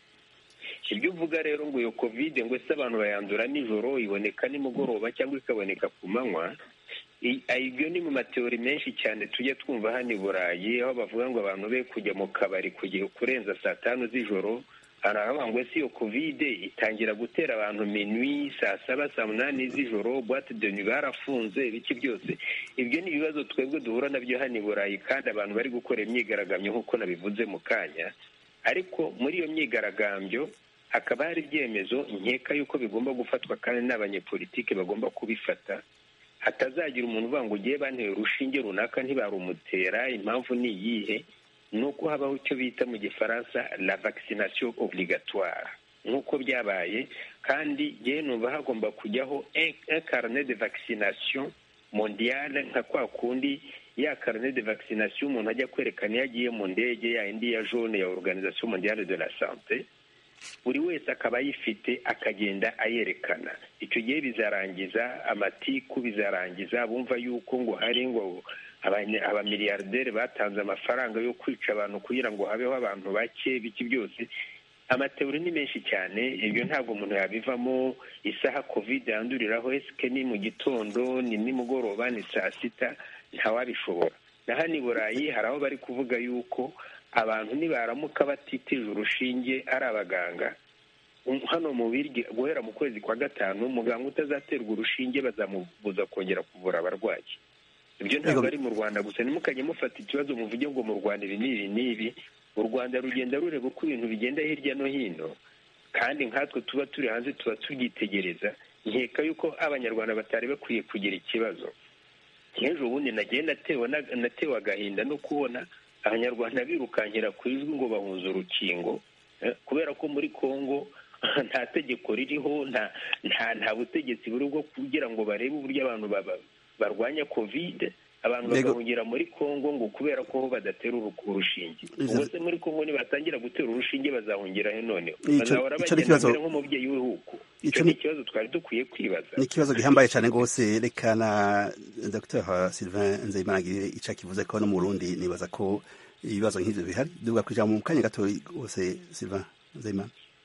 ibyo uvuga rero ngo iyo kovide ngo ese abantu bayandura nijoro iboneka nimugoroba cyangwa ikaboneka ku manywa I- ibyo ni mu mateori menshi cyane tujya twumva hano i burayi aho bavuga ngo abantu be kujya mu kabari kugihe kurenza saa tanu z'ijoro haravuga ngo ese iyo kovide itangira gutera abantu minwi saa saba saa munani z'ijoro boite de nuit barafunze ibiki byose ibyo ni ibibazo twebwe duhura nabyo hano i burayi kandi abantu bari gukora imyigaragambyo nk'uko nabivuze mu kanya ariko muri iyo myigaragambyo hakaba hari ibyemezo nkeka yuko bigomba gufatwa kandi n'abanyepolitike bagomba kubifata hatazagira umuntu uvuga ngo ugiye banteye urushinge runaka ntibarumutera impamvu ni iyihe ni uko habaho icyo bita mu gifaransa la vaccination obligatoire nk'uko byabaye kandi yewe numva hagomba kujyaho un un carnet de vaccination mondiale nka kwa kundi ya carnet de vaccination umuntu ajya kwerekana iyo agiye mu ndege ya indi ya jaune ya organisation mondiale de la sante buri wese akaba ayifite akagenda ayerekana icyo gihe bizarangiza amatiku bizarangiza bumva yuko ngo hari ngo abanya- abamiliyarderi batanze amafaranga yo kwica abantu kugira ngo habeho abantu bake biki byose amateori ni menshi cyane ibyo ntabwo umuntu yabivamo isaha covid yanduriraho esike ni mu gitondo ni nimugoroba ni saa sita ntawabishobora na hano i burayi hari aho bari kuvuga yuko abantu nibaramuka batitije urushinge ari abaganga um- hano mu birya guhera mu kwezi kwa gatanu umuganga utazaterwa urushinge bazamubuza kongera kuvura abarwayi ibyo ntabwo Yego. ari mu rwanda gusa ntimukajye mufata ikibazo muvuge ngo mu rwanda ibi n'ibi n'ibi u rwanda rugenda rureba uko ibintu bigenda hirya no hino kandi nkatwe tuba turi hanze tuba tubyitegereza nkeka yuko abanyarwanda batari bakwiye kugira ikibazo nk'ejo bundi nagiye natewe na- natewe agahinda no kubona abanyarwanda birukankira ku ijwi ngo bahunze urukingo eh, kubera ko muri congo nta tegeko ririho nta nta nta butegetsi buri bwo kugira ngo barebe uburyo abantu baba- barwanya kovide abantu Yego. bagahungira muri congo ngo kubera ko ho badatera uru- urushinge Izo- ubwo se muri congo nibatangira gutera urushinge bazahungira he noneho Ico- bazahora ico ni bagenda ikibazo- mbere nk'umubyeyi w'ibihugu Ico icyo ni ni- ikibazo twari dukwiye kwibaza ni ikibazo gihambaye cyane rwose reka na dr sylvain nzeyimana agire icyo akivuze ko no mu burundi nibaza ko ibibazo nk'ibyo bihari duga ku ijambo mu kanya gato rwose sylvain nzeyimana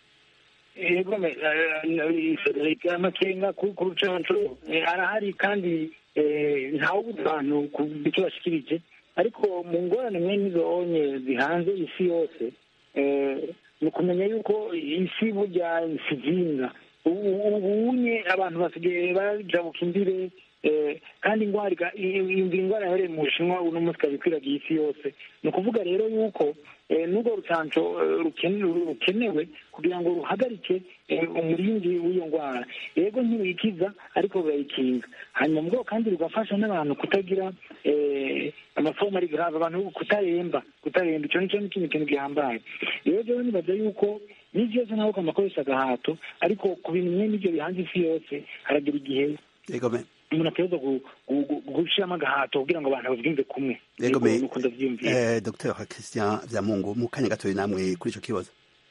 yego me- eh, eh, amakenga ku ku rucanco eh, arahari kandi eh, ntawubuza abantu ku icyo bashikirije ariko mu ngorane mwe nizo onye zihanze isi yose eh, ni ukumenya yuko isi burya isizinga ubunye abantu basigaye bajabuka imbire eh, kandi indwara iga- i- i- iyi ndwara yahereye mu bushinwa uno munsi ikaba ikwiragiye isi yose ni ukuvuga rero yuko eh, n'urwo rucanco eh, rukene- rukenewe kugira ngo ruhagarike eh, umurindi w'iyo ndwara yego ntiruyikiza ariko rurayikinga hanyuma mu bwoko kandi rugafasha n'abantu kutagira eh, amafomu ari grave abantu kutaremba kutaremba icyo nicyo ni ikindi kintu gihambaye rero rero nibaza yuko ni byose nawe ukamakoresha agahato ariko ku bintu bimwe n'ibyo bihanze isi yose haragera igihe yego me umuntu ategereza gu- gu- gu- gushyiramo agahato kugira ngo abantu babyumve kumwe yego me nuko ndabyiyumvira eh, dr christian byamungu mu kanya gato namwe kuri icyo kibazo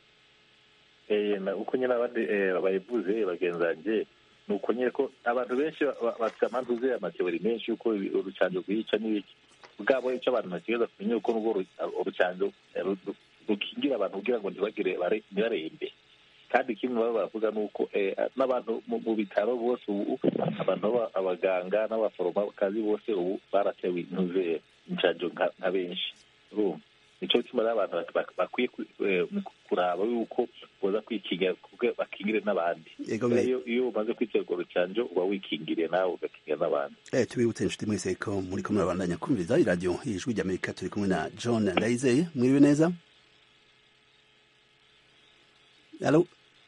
Eh, na- uko nyine abandi eh, bayivuze bagenzi banjye ni uko nyine ko abantu benshi ba- ba- bafite amantuze amateori menshi yuko ibi- urucanjo rwica n'ibiki bwabo icyo abantu bategereza kumenya uko n'ubwo uru- urucanjo eh, ru- ru- rukingira abantu kugira ngo ntibagire bare- ntibarembe kandi ikindi baba baravuga ni uko eh, n'abantu mu mu bitaro bose ubu abantu baba- abaganga n'abaforomokazi bose ubu baratewe intuze incanjo nka nka benshi urumva nico gituma rero abantu bak- bak- bakwiye ku- eh, kuraba yuko boza kwikingira kuko bakingire n'abandi Yego, Kubera me- iyo iyo umaze kwitera urwo rucanjo uba wikingiriye nawe ugakingira n'abandi Eh, tubibutse inshuti mwese ko muri ko murabandanya kumviriza iradiyo ijwi ry'amerika turi kumwe na john ndayizeye mwiriwe neza alo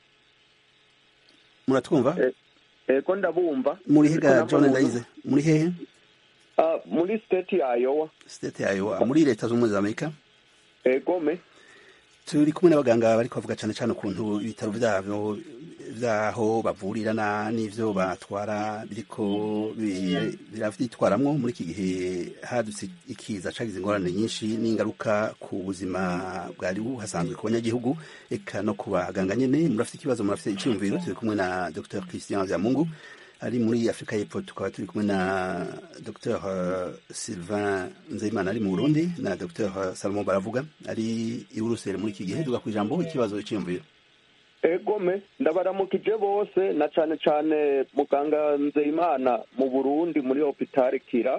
muratwumva ego ndabumva muri hega Ariko john nabwo- ndayizeye muri hehe Ah, muri state ya Iowa state yayo muri leta z'ubumwe za amerika ego me turi kumwe n'abaganga bari kuvuga cyane cyane ukuntu ibitaro byabo byaho bavurira na n'ivyo batwara biriko bi- biravyitwaramwo muri iki gihe hadutse ikiza cagize ingorane nyinshi n'ingaruka ku buzima bwari buhasanzwe ku banyagihugu eka no ku baganga nyene murafite ikibazo murafite iciyumviro turi kumwe na dr christian vyamungu ari muri afurika y'epfo tukaba turi kumwe na dr sylvain nzeyimana ari mu burundi na dr salomon baravuga ari i buruseli muri iki gihe tuga ku ijambo ikibazo cyiyumviro ego me ndabaramukije bose na cane cane muganga nzeyimana mu burundi muri hopitali kira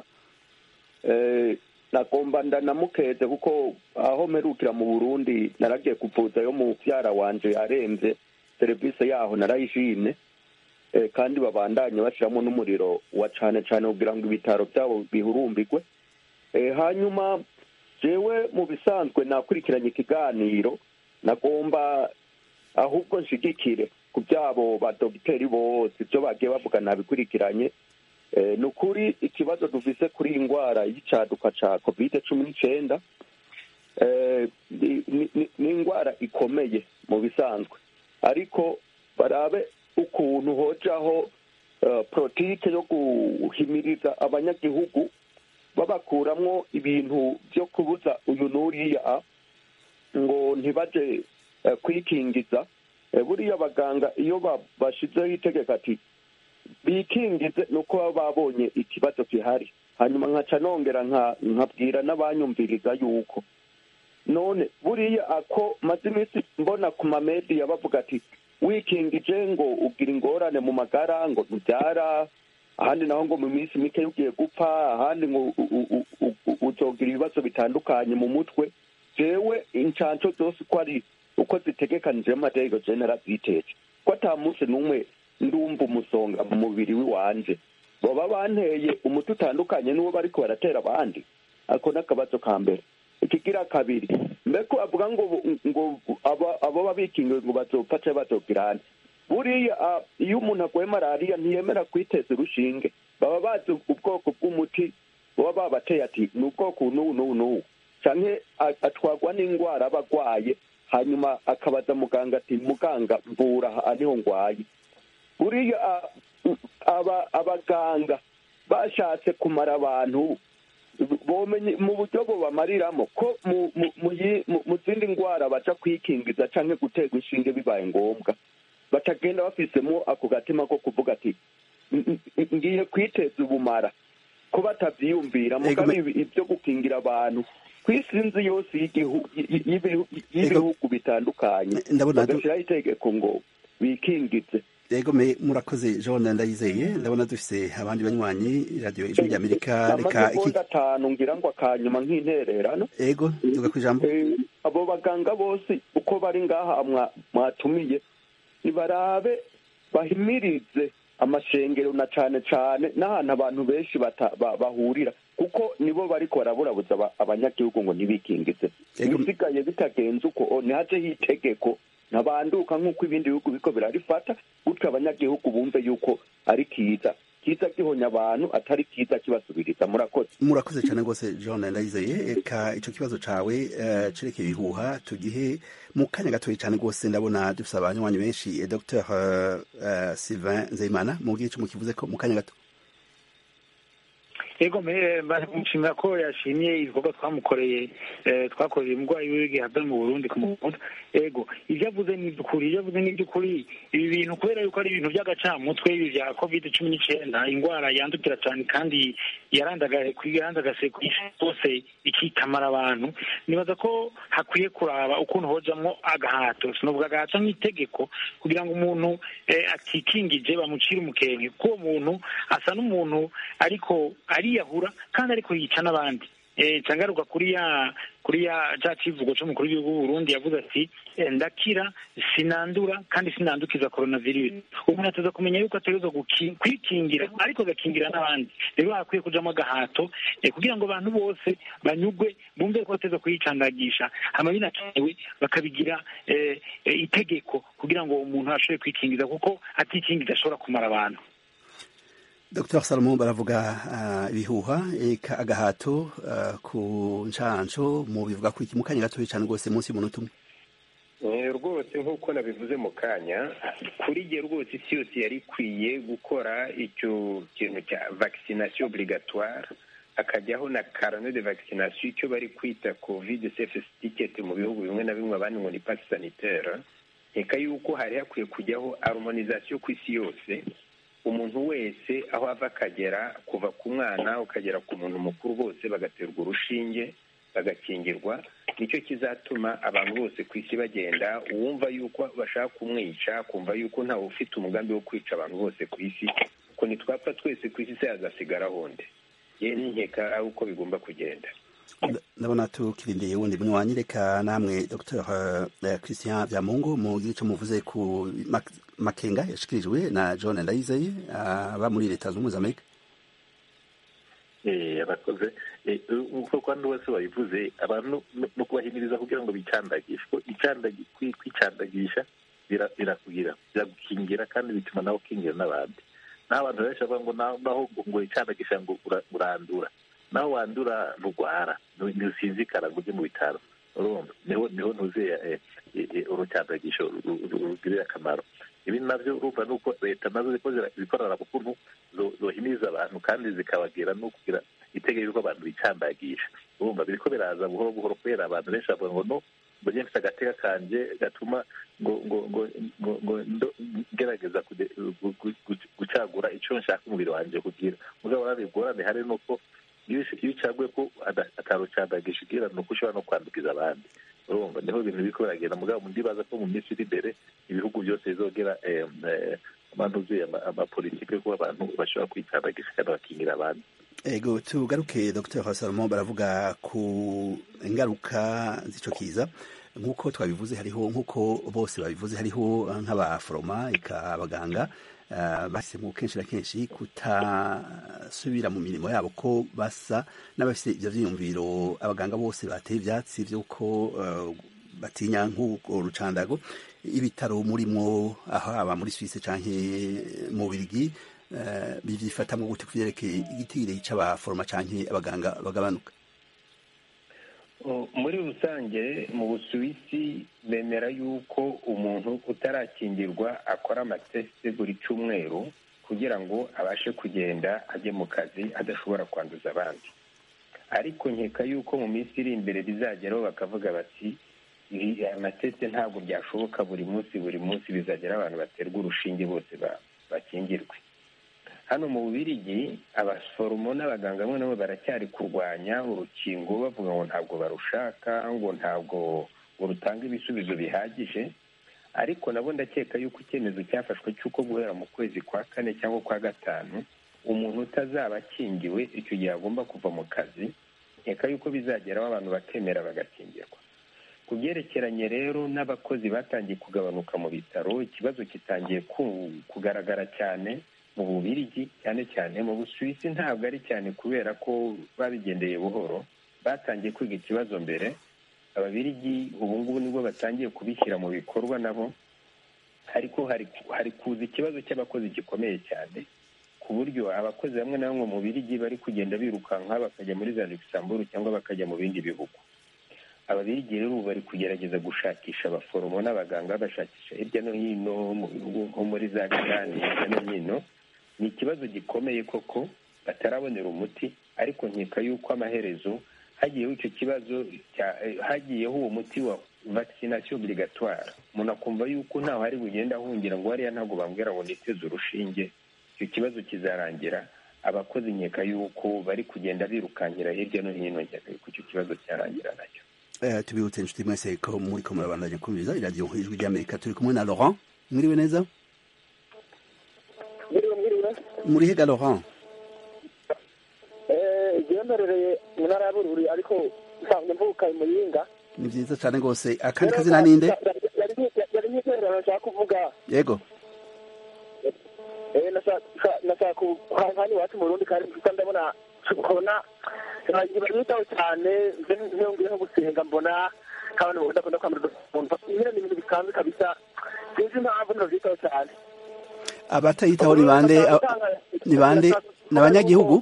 eh, nagomba ndanamukeze kuko aho mperukira mu burundi naragiye kuvuzayo mu vyara wanje aremvye serivisi yaho narayishimye eh, kandi babandanye bashiramo n'umuriro wa cane cane kugira ngo ibitaro vyabo bihurumbirwe eh, hanyuma jewe mu bisanzwe nakurikiranye ikiganiro nagomba ahubwo nshigikire ku byabo badogiteri bose ibyo bagiye bavuga nabikurikiranye Eh, ni ukuri ikibazo dufise kuri iyi ndwara y'icaduka ca covid cumi n'icenda eh, ni- ni- ni- ni indwara ikomeye mu bisanzwe ariko barabe ukuntu hojaho eh, politike yo guhimiriza abanyagihugu babakuramwo ibintu byo kubuza uyu n'uriya ngo ntibaje eh, kwikingiza Eh, buriya abaganga iyo ba- bashizeho itegeko ati bikingize ni uko baba babonye ikibazo gihari hanyuma nkaca nongera nka- nkabwira n'abanyumviriza yuko none buriya ako maze iminsi mbona ku mamediya bavuga ati wikingije ngo ugira ingorane mu magara ngo ntubyara ahandi naho ngo mu minsi mike ugiye gupfa ahandi ngo u- u- u- u- u- uzogira ibibazo bitandukanye mu mutwe jewe incanco zose uko ari uko zitegekanije mu mategeko je naraziteje ko ata munsi n'umwe ndumva umusonga mu mubiri w'iwanje baba banteye umuti utandukanye n'uwo bariko baratera abandi ako n'akabazo ka mbere ikigira kabiri mbeko avuga ngo ngo aba- abo babikingiwe ngo bazopfa canke bazogirane buriya ah, iyo umuntu arwaye malariya ntiyemera kwiteza urushinge baba bazi ubwoko bw'umuti baba babateye ati ni ubwoko n'ubu n'ubu n'ubu canke a- atwarwa n'indwara aba agwaye hanyuma akabaza muganga ati muganga mvura aha niho ngwaye buriya ah, aba abaganga bashatse kumara abantu bomenye mu buryo bubamariramo ko mu mu- mu yi- mu- mu zindi ndwara baca kwikingiza canke guterwa inshinge bibaye ngombwa batagenda bafisemo ako gatima ko kuvuga ati "N- n- ngiye kwiteza ubumara ko batavyiyumvira mugabe ibi- ibyo gukingira abantu ku isi nzi yose y'igihu- y- y- y'ibihu- y'ibihugu bitandukanye ndabona- bagashyiraho itegeko ngo bikingize yego me murakoze john ndayizeye ndabona dufise abandi banywanyi radiyo ijwi ry'amerika reka iki amasegonda atanu ngira ngo akanyuma nk'intererano ego tuga ku ijambo Eh, abo baganga bose uko bari ngaha mwa- mwatumiye nibarabe bahimirize amashengero na cane cane n'ahantu abantu benshi bata- ba- bahurira kuko nibo bariko baraburabuza aba- abanyagihugu ngo ntibikingize ibisigaye bitagenze uko o, ntihajeho itegeko ntabanduka nk'uko ibindi bihugu biko birarifata gutyo abanyagihugu bumve yuko ari kiza kiza gihonya abantu atari kiza kibasubiriza murakoze murakoze cyane rwose john ndayizeye eka icyo kibazo cawe eh, cerekeye ibihuha tugihe mu kanya gatoya cyane rwose ndabona dufise abanywanyi benshi eh, dr eh, eh, sylvain nzeyimana mubwire ico mukivuze ko mu kanya gato yego me- bamushimira ko yashimye ibikorwa twamukoreye eh, twakoreye umurwayi wiwe gihabwa mu burundi ku mukuta yego ibyo avuze ni iby'ukuri ibyo avuze ni iby'ukuri ibi bintu kubera yuko ari ibintu by'agacamutwe ibi bya covid cumi n'icyenda indwara yandukira cyane kandi yarandagaye ku yarandagase ku isi hose ikikamara abantu nibaza ko hakwiye kuraba ukuntu hojamwo agahato sinovuga agahato nk'itegeko kugira ngo umuntu eh, atikingije bamucire umukenke kuko uwo muntu asa n'umuntu ariko ariyahura kandi ariko yica n'abandi cangaruka kuri ya kuri ya ca kivugo c'umukuru w'igihugu w'uburundi yavuze ati ndakira sinandura kandi sinandukiza coronavirus umuntu ateza kumenya yuko ategerezwa kwikingira ariko agakingira n'abandi rero hakwiye kujamo agahato kugira ngo abantu bose banyugwe bumve ko bateza kuyicandagisha hama binakenewe bakabigira itegeko kugira ngo umuntu ashobore kwikingiza kuko atikingiza ashobora kumara abantu Dr Salomo baravuga ibihuha eka agahato ku nshansho mu bivuga ku mu kanya gatoya cyane rwose munsi y'umunota umwe rwose nk'uko nabivuze mu kanya kuri jye rwose isi yose yari ikwiye gukora icyo kintu cya vaccination obligatoire hakajyaho na carnet de vaccination icyo bari kwita covid safe ticket mu bihugu bimwe na bimwe abandi ngo ni pass sanitaire reka yuko hari hakwiye kujyaho harmonisation ku isi yose umuntu wese aho ava akagera kuva ku mwana ukagera ku muntu mukuru bose bagaterwa urushinge bagakingirwa nicyo kizatuma abantu bose ku isi bagenda uwumva yuko bashaka kumwica kumva yuko ntawe ufite umugambi wo kwica abantu bose ku isi ko nitwapfa twese ku isi se hazasigara honde ye nkeka ari uko bigomba kugenda ndabona tukirindiriye wundi mwanyi reka namwe dr christian byamungu mu gice muvuze ku makenga yashikirijwe na john ndayizeye aba muri leta zunze ubumwe za amerika abakoze nk'uko kandi wese wabivuze abantu no kubahimiriza kugira ngo bicandagishe ko kwicandagisha birakugira biragukingira kandi bituma nawe ukingira n'abandi naho abantu benshi bavuga ngo naho ngo wicandagisha ngo urandura naho wandura nturwara ntusinzikara ngo ujye mu bitaro urumva niho niho ntuze urucandagisho rugirira akamaro ibi nabyo urumva ni uko leta nazo ziko zikorera bukuntu zohimiriza abantu kandi zikabagira no kugira itegeko ko abantu bicandagisha urumva biriko biraza buhoro buhoro kubera abantu benshi bavuga ngo no ngo njye mfite agateka kanje gatuma ngo ngo ngo ngo ngo ngerageza gucagura icyo nshaka umubiri wanjye kugira mugabo urabigorane hari nuko iyo ucaguye ko atarucandagisha ugira ni uko ushobora no kwandukiza abandi urumva niho ibintu biriko biragenda mugabo ndibaza ko mu minsi iri imbere ibihugu byose bizogera abantu uzuye amapolitike yo kuba abantu bashobora kwicandagisha kandi bakingira abandi ego tugaruke dr salomo baravuga ku ingaruka z'ico kiza nk'uko twabivuze hariho nk'uko bose babivuze hariho nk'abaforoma eka abaganga bahisemo kenshi na kenshi kutasubira mu mirimo yabo ko basa n'abafite ibyo byiyumviro abaganga bose bateye ibyatsi by'uko batinya nk'urwo rucandago ibitaro murimo aho haba muri suwisi cyangwa mu birigi byifatamo gute ku byerekeye igitire cy'abaforoma cyangwa abaganga bagabanuka muri rusange mu busuwisi bemera yuko umuntu utarakingirwa akora amatesite buri cyumweru kugira ngo abashe kugenda ajye mu kazi adashobora kwanduza abandi ariko nkeka yuko mu minsi iri imbere bizageraho bakavuga bati amatesite ntabwo byashoboka buri munsi buri munsi bizagera abantu baterwa urushinge bose bakingirwe hano mu bubirigi abaforomo n'abaganga bamwe nabo baracyari kurwanya urukingo bavuga ngo ntabwo barushaka ngo ntabwo ngo rutanga ibisubizo bihagije ariko nabo ndakeka yuko icyemezo cyafashwe cy'uko guhera mu kwezi kwa kane cyangwa kwa gatanu umuntu utazaba akingiwe icyo gihe agomba kuva mu kazi nkeka yuko bizageraho abantu bakemera bagakingirwa ku byerekeranye rero n'abakozi batangiye kugabanuka mu bitaro ikibazo kitangiye kugaragara cyane mu bubirigi cyane cyane mu busuwisi ntabwo ari cyane kubera ko babigendeye buhoro batangiye kwiga ikibazo mbere ababirigi ubu ngubu nibwo batangiye kubishyira mu bikorwa nabo ariko hari kuza ikibazo cy'abakozi gikomeye cyane ku buryo abakozi bamwe na bamwe mu birigi bari kugenda birukanka bakajya muri za luxembourg cyangwa bakajya mu bindi bihugu ababirigi rero ubu bari kugerageza gushakisha abaforomo n'abaganga bashakisha hirya no hino mu bihugu nko muri za gani hirya no hino ni ikibazo gikomeye koko batarabonera umuti ariko nkeka yuko amaherezo hagiyeho icyo kibazo hagiyeho uwo muti wa vaccination obligatoire umuntu akumva yuko ntaho hari bugenda ahungira ngo hariya ntabwo bambwira ngo niteze urushinge icyo kibazo kizarangira abakozi nkeka yuko bari kugenda birukankira hirya no hino nkeka yuko icyo kibazo cyarangira nacyo tubibutse inshuti mwese ko muri ko murabandanya kumviriza iradiyo ijwi ry'amerika turi kumwe na laurent mwiriwe neza mwiriwe mwiriwe muri hega laurent igihe mperereye mu ntara ya bururi ariko nsanzwe mvuka i muyinga ni vyiza cane rwose akandi kazina ninde yari yari nk'intererano nshaka kuvuga yego eh nashaka nashaka kuhani iwacu mu burundi kandi kuko ndabona kubona banyitaho cyane ntiyongeye nko gusenga mbona nk'abantu bakunda kwambara udupfukamunwa nyine ni ibintu bisanzwe kabisa sinzi impamvu ntibavyitaho cyane abatayitaho ni bande ni bande ni abanyagihugu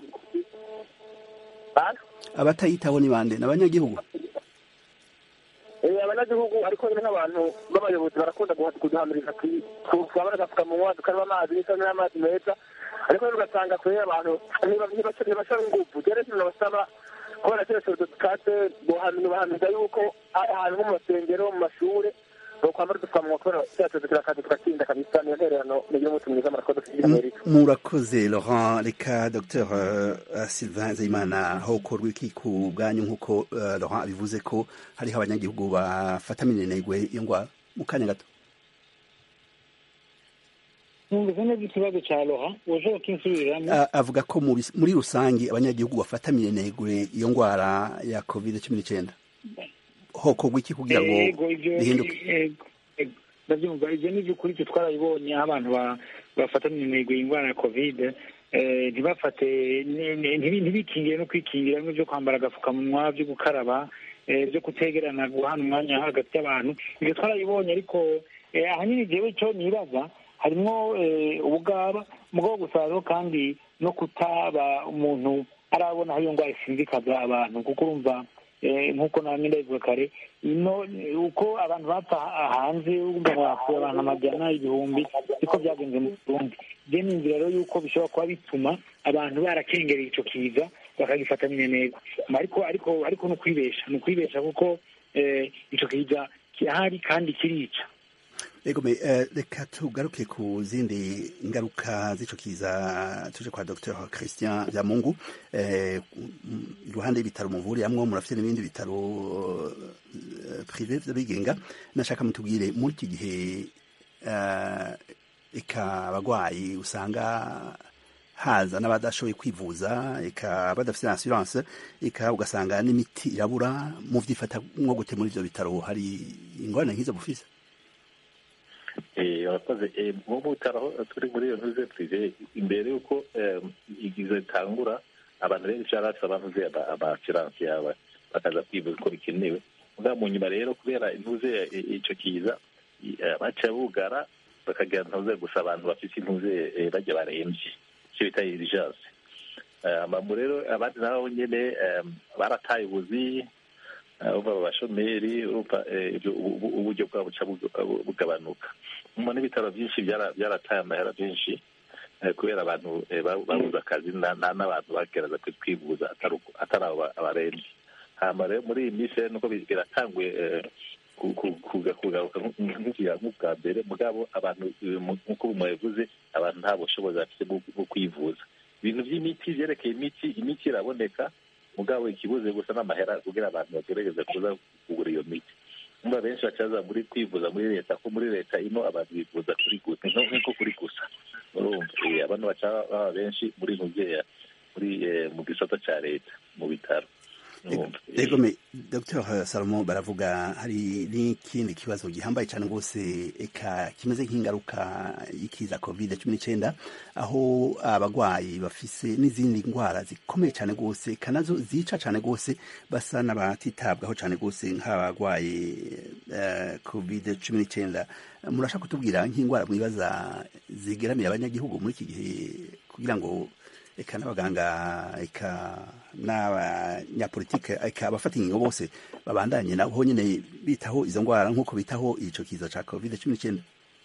abatayitaho ni bande ni abanyagihugu Eh, abanyagihugu ariko nyine nk'abantu b'abayobozi barakunda kuduhamiriza twambara agapfukamunwa tukaraba amazi n'isabune n'amazi meza ariko rero ugasanga kure abantu ntibasaba ingufu rero ikintu nabasaba kubera kino cyorezo tukatse bahamiriza yuko ahantu nko mu masengero mu mashure bokwambara udupfukamunwa kubera cya cyorezo kirakaza tugatsinda kabisa niyo ntererano mugire umunsi mwiza murakoze kugira amerika murakoze laurent reka dr uh, sylvain zayimana hokorwa iki ku bwanyu nk'uko uh, laurent abivuze ko hariho abanyagihugu bafata minenegwe iyo ngwara mu kanya gato numvise neza ikibazo cya roha ushobora kinsubiriramo A- avuga ko mu bis- muri rusange abanyagihugu bafata minenegwe iyo ngwara ya covid cumi n'icyenda hokorwa iki kugira ngo Yego, ivyo- bihinduke yego, yego. ndabyumva ibyo ni iby'ukuri twe twarabibonye aho abantu ba- bafata intego y'indwara ya kovide eh, ntibafate ni- ni- ntibi- ntibikingire no kwikingira bimwe byo kwambara agapfukamunwa byo gukaraba eh, byo kutegerana guhana umwanya hagati y'abantu ibyo twarabibonye ariko eh, ahanini jewe icyo nibaza harimwo eh, ubugaba mugabo gusa hariho kandi no kutaba umuntu arabona aho iyo ndwara isinzikaza abantu kuko urumva eh, nk'uko namwe ndabivuga kare ino uko abantu bapfa hanze urumva ngo hapfuye abantu amajana ibihumbi niko byagenze mu burundi je ninzira rero yuko bishobora kuba bituma abantu barakengereye ico kiza bakagifata minenegwe ariko ariko ariko ni ukwibesha ni ukwibesha kuko eh, ico kiza kirahari kandi kirica Ego me eh, reka tugaruke ku zindi ngaruka z'ico kiza tuje kwa Dr Christian Byamungu eh, m- iruhande y'ibitaro muvuriramwo murafite n'ibindi bitaro eh, privé vy'abigenga nashaka mutubwire muri iki gihe eh, eka abagwayi usanga haza n'abadashoboye kwivuza eka badafite assurance eka ugasanga n'imiti irabura mu vyifata nko gute muri ivyo bitaro hari ingorane nk'izo bufise Eh, urakoze Eh, mu bitaro aho turi muri iyo ntuze prive imbere y'uko eh, igize itangura abantu benshi barafite abantuze amafiranse yaba bakaza kwivuza uko bikenewe mugabo mu nyuma rero kubera intuze eh, ico kiza eh, baca bugara bakagira ntuze gusa abantu bafite intuze eh, bajya baremvye icyo bita urgence amamu rero abandi nabo nyene eh, barataye ubuzi urumva abashomeri urumva eh, ibyo- ubu- uburyo bwabo buca bu- bugabanuka nyuma n'ibitaro byinshi byara- byarataye amahera byinshi eh, kubera abantu eh, ba- babuze akazi na- na- n'abantu bagerageza kwi- kwivuza atari uko- atari abo ba- abaremvye hama rero muri iyi minsi rero nuko bi- biratanguye eh, ku- ku- kuga- kugaruka nk- nk'ikiga nk'ubwa mbere mugabo abantu eh, mu- nk'uko mwabivuze abantu nta bushobozi bafite bwo bwo kwivuza ibintu by'imiti byerekeye imiti imiti iraboneka mugabo ikibuze gusa n'amahera kugira abantu bagerageze kuza kugura iyo miti umva benshi bacaza muri kwivuza muri leta ko muri leta ino abantu bivuza kuri gusa nk'uko kuri gusa urumva eh, abantu baca baba benshi muri ntuzeya muri eh, mu gisata ca leta mu bitaro urumva Eh, Ego me Dr Salomo baravuga hari n'ikindi kibazo gihambaye cyane rwose eka kimeze nk'ingaruka y'ikiza covid cumi n'icyenda aho abagwayi bafise n'izindi ndwara zikomeye cyane rwose eka nazo zica cyane rwose basa n'abatitabwaho cyane rwose nk'abagwaye eh, covid cumi n'icyenda murashaka kutubwira nk'indwara mwibaza zigeramiye abanyagihugu muri iki gihe kugira ngo eka n'abaganga eka n'abanyapolitike eka abafata ingingo bose babandanye nabo nyine bitaho izo ndwara nk'uko bitaho ico kiza ca covid cumi n'icyenda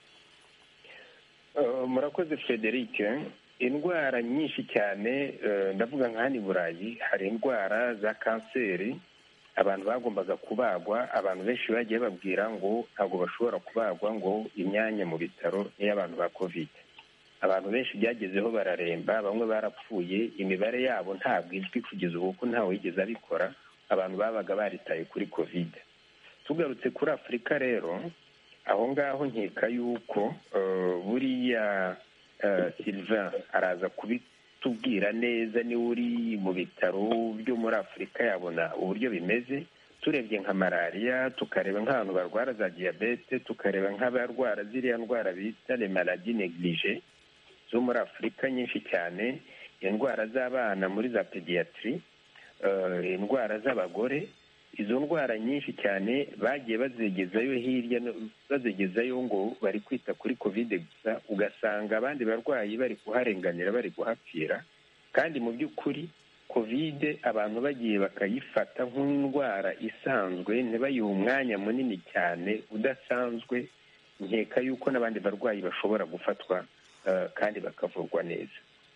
Uh, murakoze frederic indwara nyinshi cyane uh, ndavuga nka hano i burayi hari indwara za kanseri abantu bagombaga kubagwa abantu benshi bagiye babwira ngo ntabwo bashobora kubagwa ngo imyanya mu bitaro n'iy'abantu ba covid abantu benshi byagezeho bararemba bamwe barapfuye imibare yabo ntabwo izwi kugeza ubu kuko ntawe wigeze abikora abantu babaga baritaye kuri covid tugarutse kuri afurika rero aho ngaho nkeka yuko eh, buriya eh, sylvain araza kubi- tubwira neza niba uri mu bitaro byo muri afurika yabona uburyo bimeze turebye nka malariya tukareba nk'abantu barwara za diyabete tukareba nk'abarwara ziriya ndwara bita le maladi neglige zo muri afurika nyinshi cyane indwara z'abana muri za pediyatiri indwara z'abagore izo ndwara nyinshi cyane bagiye bazigezayo hirya bazigezayo ngo bari kwita kuri kovide gusa ugasanga abandi barwayi bari kuharenganira bari guhapfira kandi mu by'ukuri kovide abantu bagiye bakayifata nk'indwara isanzwe ntibayihe umwanya munini cyane udasanzwe nkeka yuko n'abandi barwayi bashobora gufatwa kandi bakavurwa neza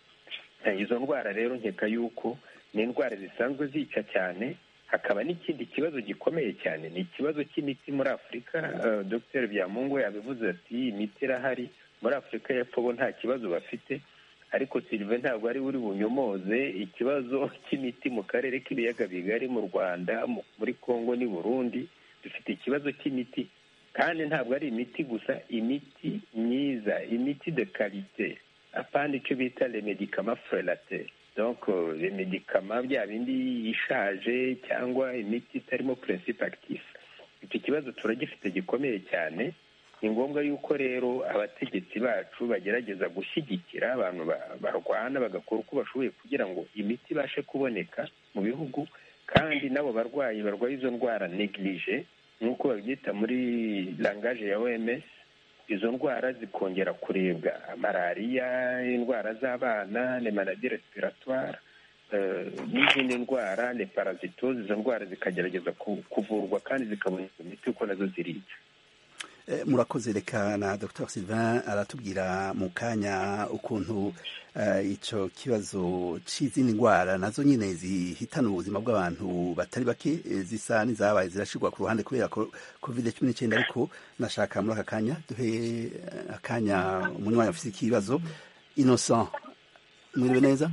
izo ndwara rero nkeka yuko ni indwara zisanzwe zica cyane hakaba n'ikindi kibazo gikomeye cyane ni ikibazo cy'imiti muri afurika dr byamungu yabivuze ati imiti irahari muri afurika y'epfo bo nta kibazo bafite ariko silive ntabwo ari buri bunyomoze ikibazo cy'imiti mu karere k'ibiyaga bigari mu rwanda muri congo n'i burundi dufite ikibazo cy'imiti kandi ntabwo ari imiti gusa imiti myiza imiti de karite apana icyo bita remedikama frelate donc les médicaments bya bindi ishaje cyangwa imiti itarimo principe actif icyo kibazo turagifite gikomeye cyane ni ngombwa yuko rero abategetsi bacu bagerageza gushyigikira abantu barwana bagakora uko bashoboye kugira ngo imiti ibashe kuboneka mu bihugu kandi n'abo barwayi barwaye izo ndwara neglige nk'uko babyita muri langaje ya oms izo ndwara zikongera kurebwa malariya indwara z'abana ni maladi respiratoire n'izindi ndwara ni parazitozi izo ndwara zikagerageza kuvurwa kandi zikaboneka imiti uko nazo zirica murakoze reka na dr sylvain aratubwira mu kanya ukuntu icyo kibazo cy'izindi ndwara nazo nyine zihitana ubuzima bw'abantu batari bake zisa n'izabaye zirashyirwa ku ruhande kubera covid cumi n'icyenda ariko nashaka muri aka kanya duhe akanya umunywanyi afite ikibazo innocent mwiriwe neza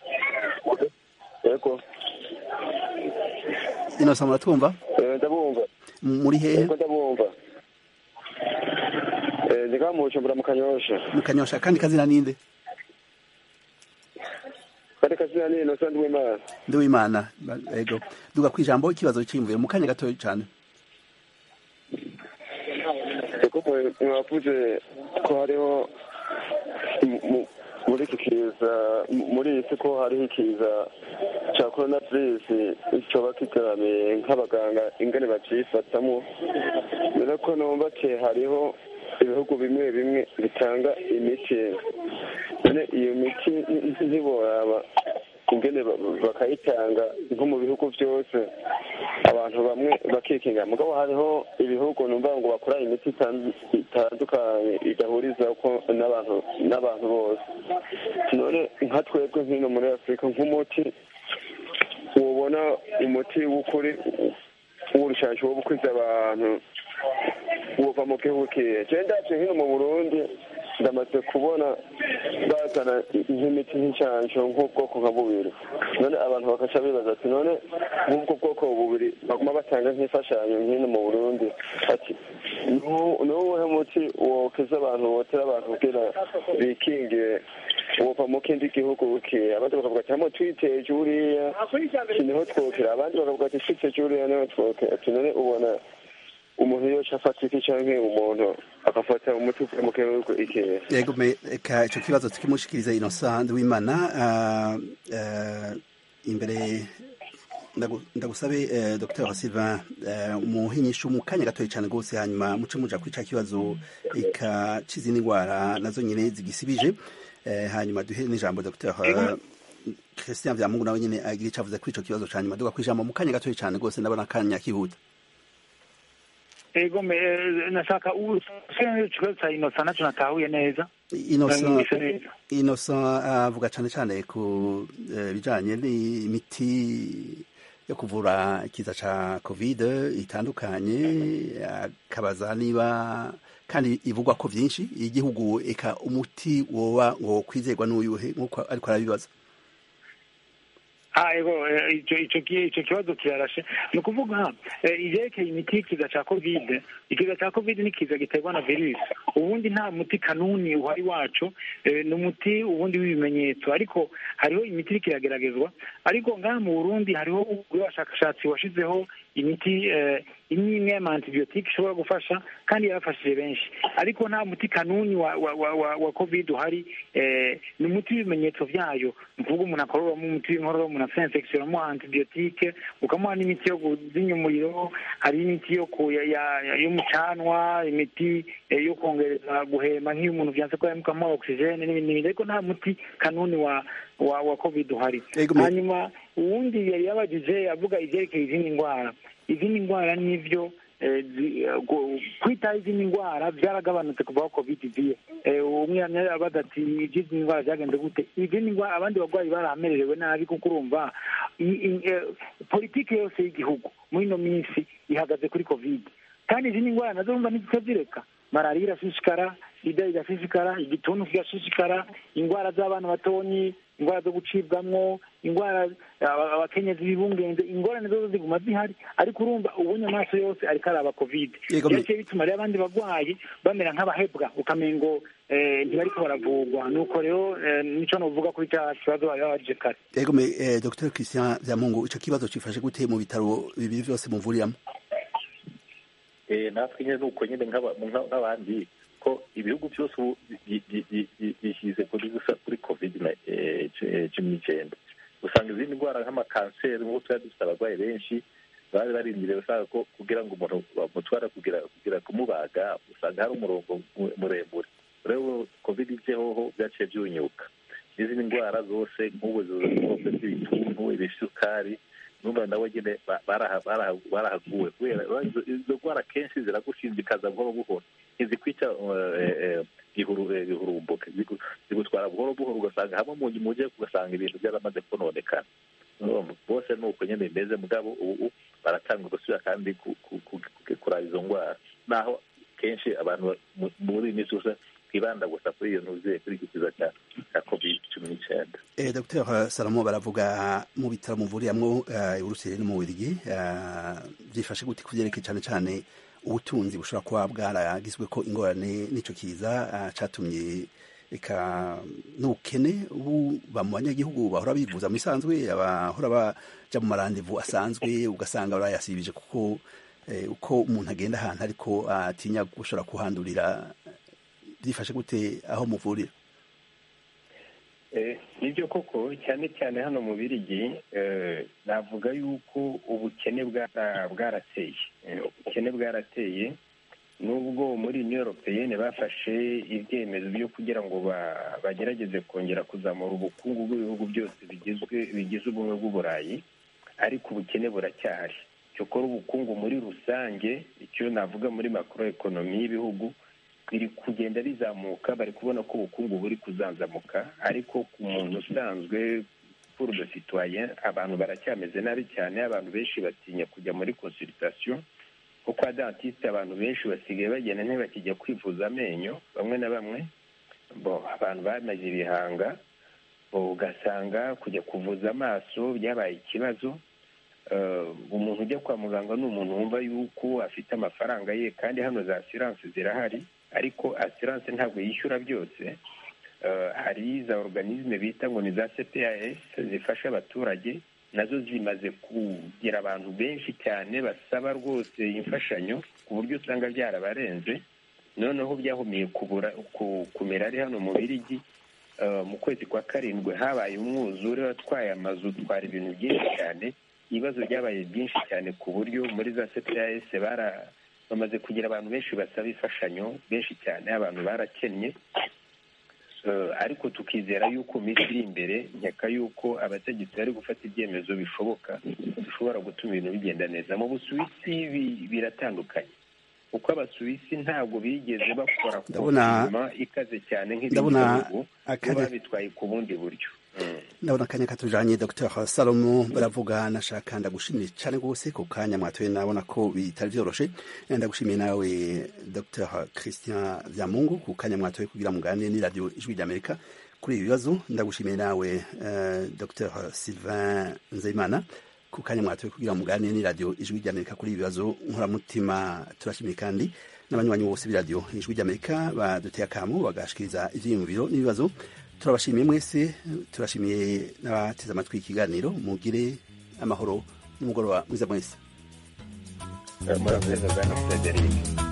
yego innocent muratwumva ndabumva muri hehe ndabumva ndiga mu bujumbura mu kanyosha mu kanyosha kandi kazina ninde kandi kazina ni innocent ndiwimana ndiwimana yego duga ku ijambo ikibazo cyiyumvira mu kanya gatoya cyane kuko mwavuze ko hariho muri iki kiza muri iyi si ko hariho ikiza cya korona virusi cyoba kigaramiye nk'abaganga ingane bacyifatamo rero ko numva ke hariho ibihugu bimwe bimwe bitanga imiti none iyo miti ntiboraba ingene bakayitanga nko mu bihugu byose abantu bamwe bakikinga mugabo hariho ibihugu numva ngo bakora imiti itandukanye igahuriza ko n'abantu n'abantu bose none nka twebwe nk'ino muri afurika nk'umuti ubona umuti w'ukuri w'urushansho wo gukwiza abantu uva mu gihugu kihe cyane ndaje hino mu burundi ndamaze kubona bazana nk'imiti nk'icyansho nk'ubwoko nka bubiri none abantu bakaca bibaza ati none nk'ubwo bwoko bubiri baguma batanga nk'imfashanyo nk'ino mu burundi ati ni uwuhe muti wokiza abantu wotera abantu kugira bikingire wova mu kindi gihugu bukiya abandi bakavuga ati hamwe twiteje uriya niho twokera abandi bakavuga ati twiteje uriya niho twokera ati none ubona umuntu yoca afata iki canke umuntu agafata umuti uvuye mu gihugu ikihe yego reka ico kibazo tukimushikiriza innocent w'imana imbere ndagusabe dr sylvain umuhinyisha mu kanya gatoya cyane rwose hanyuma muce muja kuri ca kibazo ika c'izindi ndwara nazo nyine zigisibije hanyuma duhe n'ijambo dr christian vyamungu nawe nyine agira ico avuze kuri ico kibazo ca nyuma duga kwijambo mu kanya gatoya cyane rwose ndabona akanya kihuta ego nashaka ikibazo cya inosa nacyo natahuye neza innocent avuga cyane cyane ku bijyanye n'imiti yo kuvura ikiza cya kovide itandukanye akabaza niba kandi ivugwa ko byinshi igihugu eka umuti woba ngo kwizerwa n'uyuhe nk'uko ariko arabibaza Ah, ego eh, ico ico ki- ico kibazo kirarashe ni ukuvuga eh, ivyerekeye imiti y'ikiza ca covid ikiza ca covid ni ikiza giterwa na virusi ubundi nta muti kanuni uhari waco eh, ni umuti ubundi w'ibimenyetso ariko hariho imiti iriko irageragezwa ariko ngaha mu burundi hariho abashakashatsi washizeho imiti eh, imwe imwe y'ama antibiyotike ishobora gufasha kandi yarafashije benshi ariko nta muti kanuni wa wa wa, wa, wa covid uhari eh, ni umuti w'ibimenyetso vyayo ni ukuvuga umuntu akororamo umuti w'inkorora umuntu afite infection uramuha antibiyotike ukamuha n'imiti yo kuzinya umuriro hari imiti yo ku ya- ya- ya- y'umucanwa imiti eh, yo kongereza guhema nk'iyo umuntu vyanse ko yamukamuha oxygene n'ibindi n'ibindi ariko nta muti kanuni wa wa, wa covid uhari Ego, me- hanyuma uwundi yari yabajije avuga ivyerekeye izindi ndwara izindi ndwara nivyo eh, zi- eh, gu- kwitaho izindi ndwara vyaragabanutse kuva aho covid iziye Eh, umwe yamye abaza ati ivy'izi ndwara vyagenze gute izindi ndwara abandi barwayi baramererewe nabi kuko urumva i- i- eh, politike yose y'igihugu muri ino minsi ihagaze kuri covid kandi izindi ndwara nazo urumva ntiziko zireka malariya irashishikara sida igashishikara igituntu kigashishikara indwara z'abana batonyi indwara zo gucibwamwo indwara aba- abakenyezi bibungenze ingorane zozo ziguma zihari ariko urumva ubonye amaso yose ariko araba covid Yego, me- byaciye bituma rero abandi barwayi bamera nk'abahebwa ukamengo eh, ntibariko baravurwa nuko rero eh, nico novuga kuri cya kibazo bari babajije kare ego me eh, dr christian vyamungu ico kibazo cifashe gute mu bitaro bibiri vyose muvuriramo Eh, natwe nyine nuko nyine nk'aba- nka- nk'abandi ko ibihugu byose ubu bi- bi- bi- bi- bishyize kuri gusa kuri covid na- eh, cu- eh, cumi n'icyenda usanga izindi ndwara nk'amakanseri nk'uko twari dufite abarwayi benshi bari barindiriye usanga ko kugira ngo umuntu bamutwara kugira kugira kumubaga usanga hari umurongo mu- muremure rero covid ijehoho byaciye byunyuka n'izindi ndwara zose nk'ubu zose z'ibituntu ibisukari numva nawe nyine ba- baraha- baraha- barahaguwe kubera izo- izo ndwara kenshi ziragushindikaza buhoro buhoro ntizikwica eh, eh, gihuru- eh, gihurumbuka zigu- zigutwara buhoro buhoro ugasanga hamwe mu mujyi ugasanga ibintu byaramaze kononekana Urumva, bose ni uko nyine bimeze mugabo ubu baratanga gusubira kandi ku- ku- ku- ku- kuraba izo ndwara naho kenshi abantu ba- mu- muri iyi minsi gusa twibanda gusa kuri iyo ntuze kuri iki kiza cya cya covid cumi n'icyenda Eh, Dr Salomo baravuga mu bitaro muvuriramwo uh, urusere no mu Bubiligi uh, byifashe gute kuvyerekeye cane cane ubutunzi bushobora kuba bwaragizwe ko ingorane n'ico kiza uh, catumye eka n'ubukene buba mu banyagihugu bahora bivuza mu bisanzwe abahora baja mu marandevu asanzwe ugasanga barayasibije kuko eh, uko umuntu agenda ahantu ariko atinya gushobora kuhandurira byifashe gute aho muvurira Eh, nibyo koko cyane cyane hano mu birigi eh, navuga yuko ubukene bwara- bwarateye Eh, ubukene bwarateye nubwo muri union europeyenne bafashe ibyemezo byo kugira ngo ba- bagerageze kongera kuzamura ubukungu bw'ibihugu byose bigizwe bigize ubumwe bw'uburayi ariko ubukene buracyahari cyokora ubukungu muri rusange icyo navuga muri macro economy y'ibihugu biri kugenda bizamuka bari kubona ko ubukungu buri kuzanzamuka ariko ku muntu usanzwe pour de citoyen abantu baracyameze nabi cyane abantu benshi batinya kujya muri consultation kuko kwa dentiste abantu benshi basigaye bagenda ntibakijya kwivuza amenyo bamwe na bamwe bo abantu bamaze ibihanga bo ugasanga kujya kuvuza amaso byabaye ikibazo Eh, umuntu ujya kwa muganga ni umuntu wumva yuko afite amafaranga ye kandi hano za asiranse zirahari ariko asiranse ntabwo yishyura byose Eh, hari za organisme bita ngo ni za cpas zifasha abaturage nazo zimaze kugira abantu benshi cyane basaba rwose imfashanyo ku buryo usanga byarabarenze noneho byahumiye kubura ku- kumera ari hano mu birigi Eh, mu kwezi kwa karindwi habaye umwuzure watwaye amazu utwara ibintu byinshi cyane ibibazo byabaye byinshi cyane ku buryo muri za cps bara bamaze kugira abantu benshi basaba imfashanyo benshi cyane abantu barakennye Eh, ariko tukizera yuko mu minsi iri imbere nkeka yuko abategetsi bari gufata ibyemezo bishoboka bishobora gutuma ibintu bigenda neza mu busuwisi bi- biratandukanye kuko abasuwisi ntabwo bigeze bakora Ndabona- konfinema ikaze cyane nk'ibindi ndabona bihugu bo akanya- babitwaye ku bundi buryo ndabona akanya katujanye dr salomo baravuga nashaka ndagushimiye cyane rwose ku kanya mwatoye nabona ko bitari vyoroshe ndagushimiye nawe dr christian vyamungu ku kanya mwatoye kugira muganire ni radio ijwi ry'amerika kuri ibi bibazo ndagushimiye nawe uh, dr sylvain nzeyimana ku kanya mwatoye kugira muganire n'iradiyo ijwi ry'amerika kuri ibi bibazo nkoramutima turashimiye kandi n'abanywanyi bose b'iradiyo ijwi ry'amerika baduteye akamo bagashikiriza ivyiyumviro n'ibibazo turabashimiye mwese turashimiye n'abateze amatwi ikiganiro mugire amahoro n'umugoroba mwiza mwese murakoze bwana frederic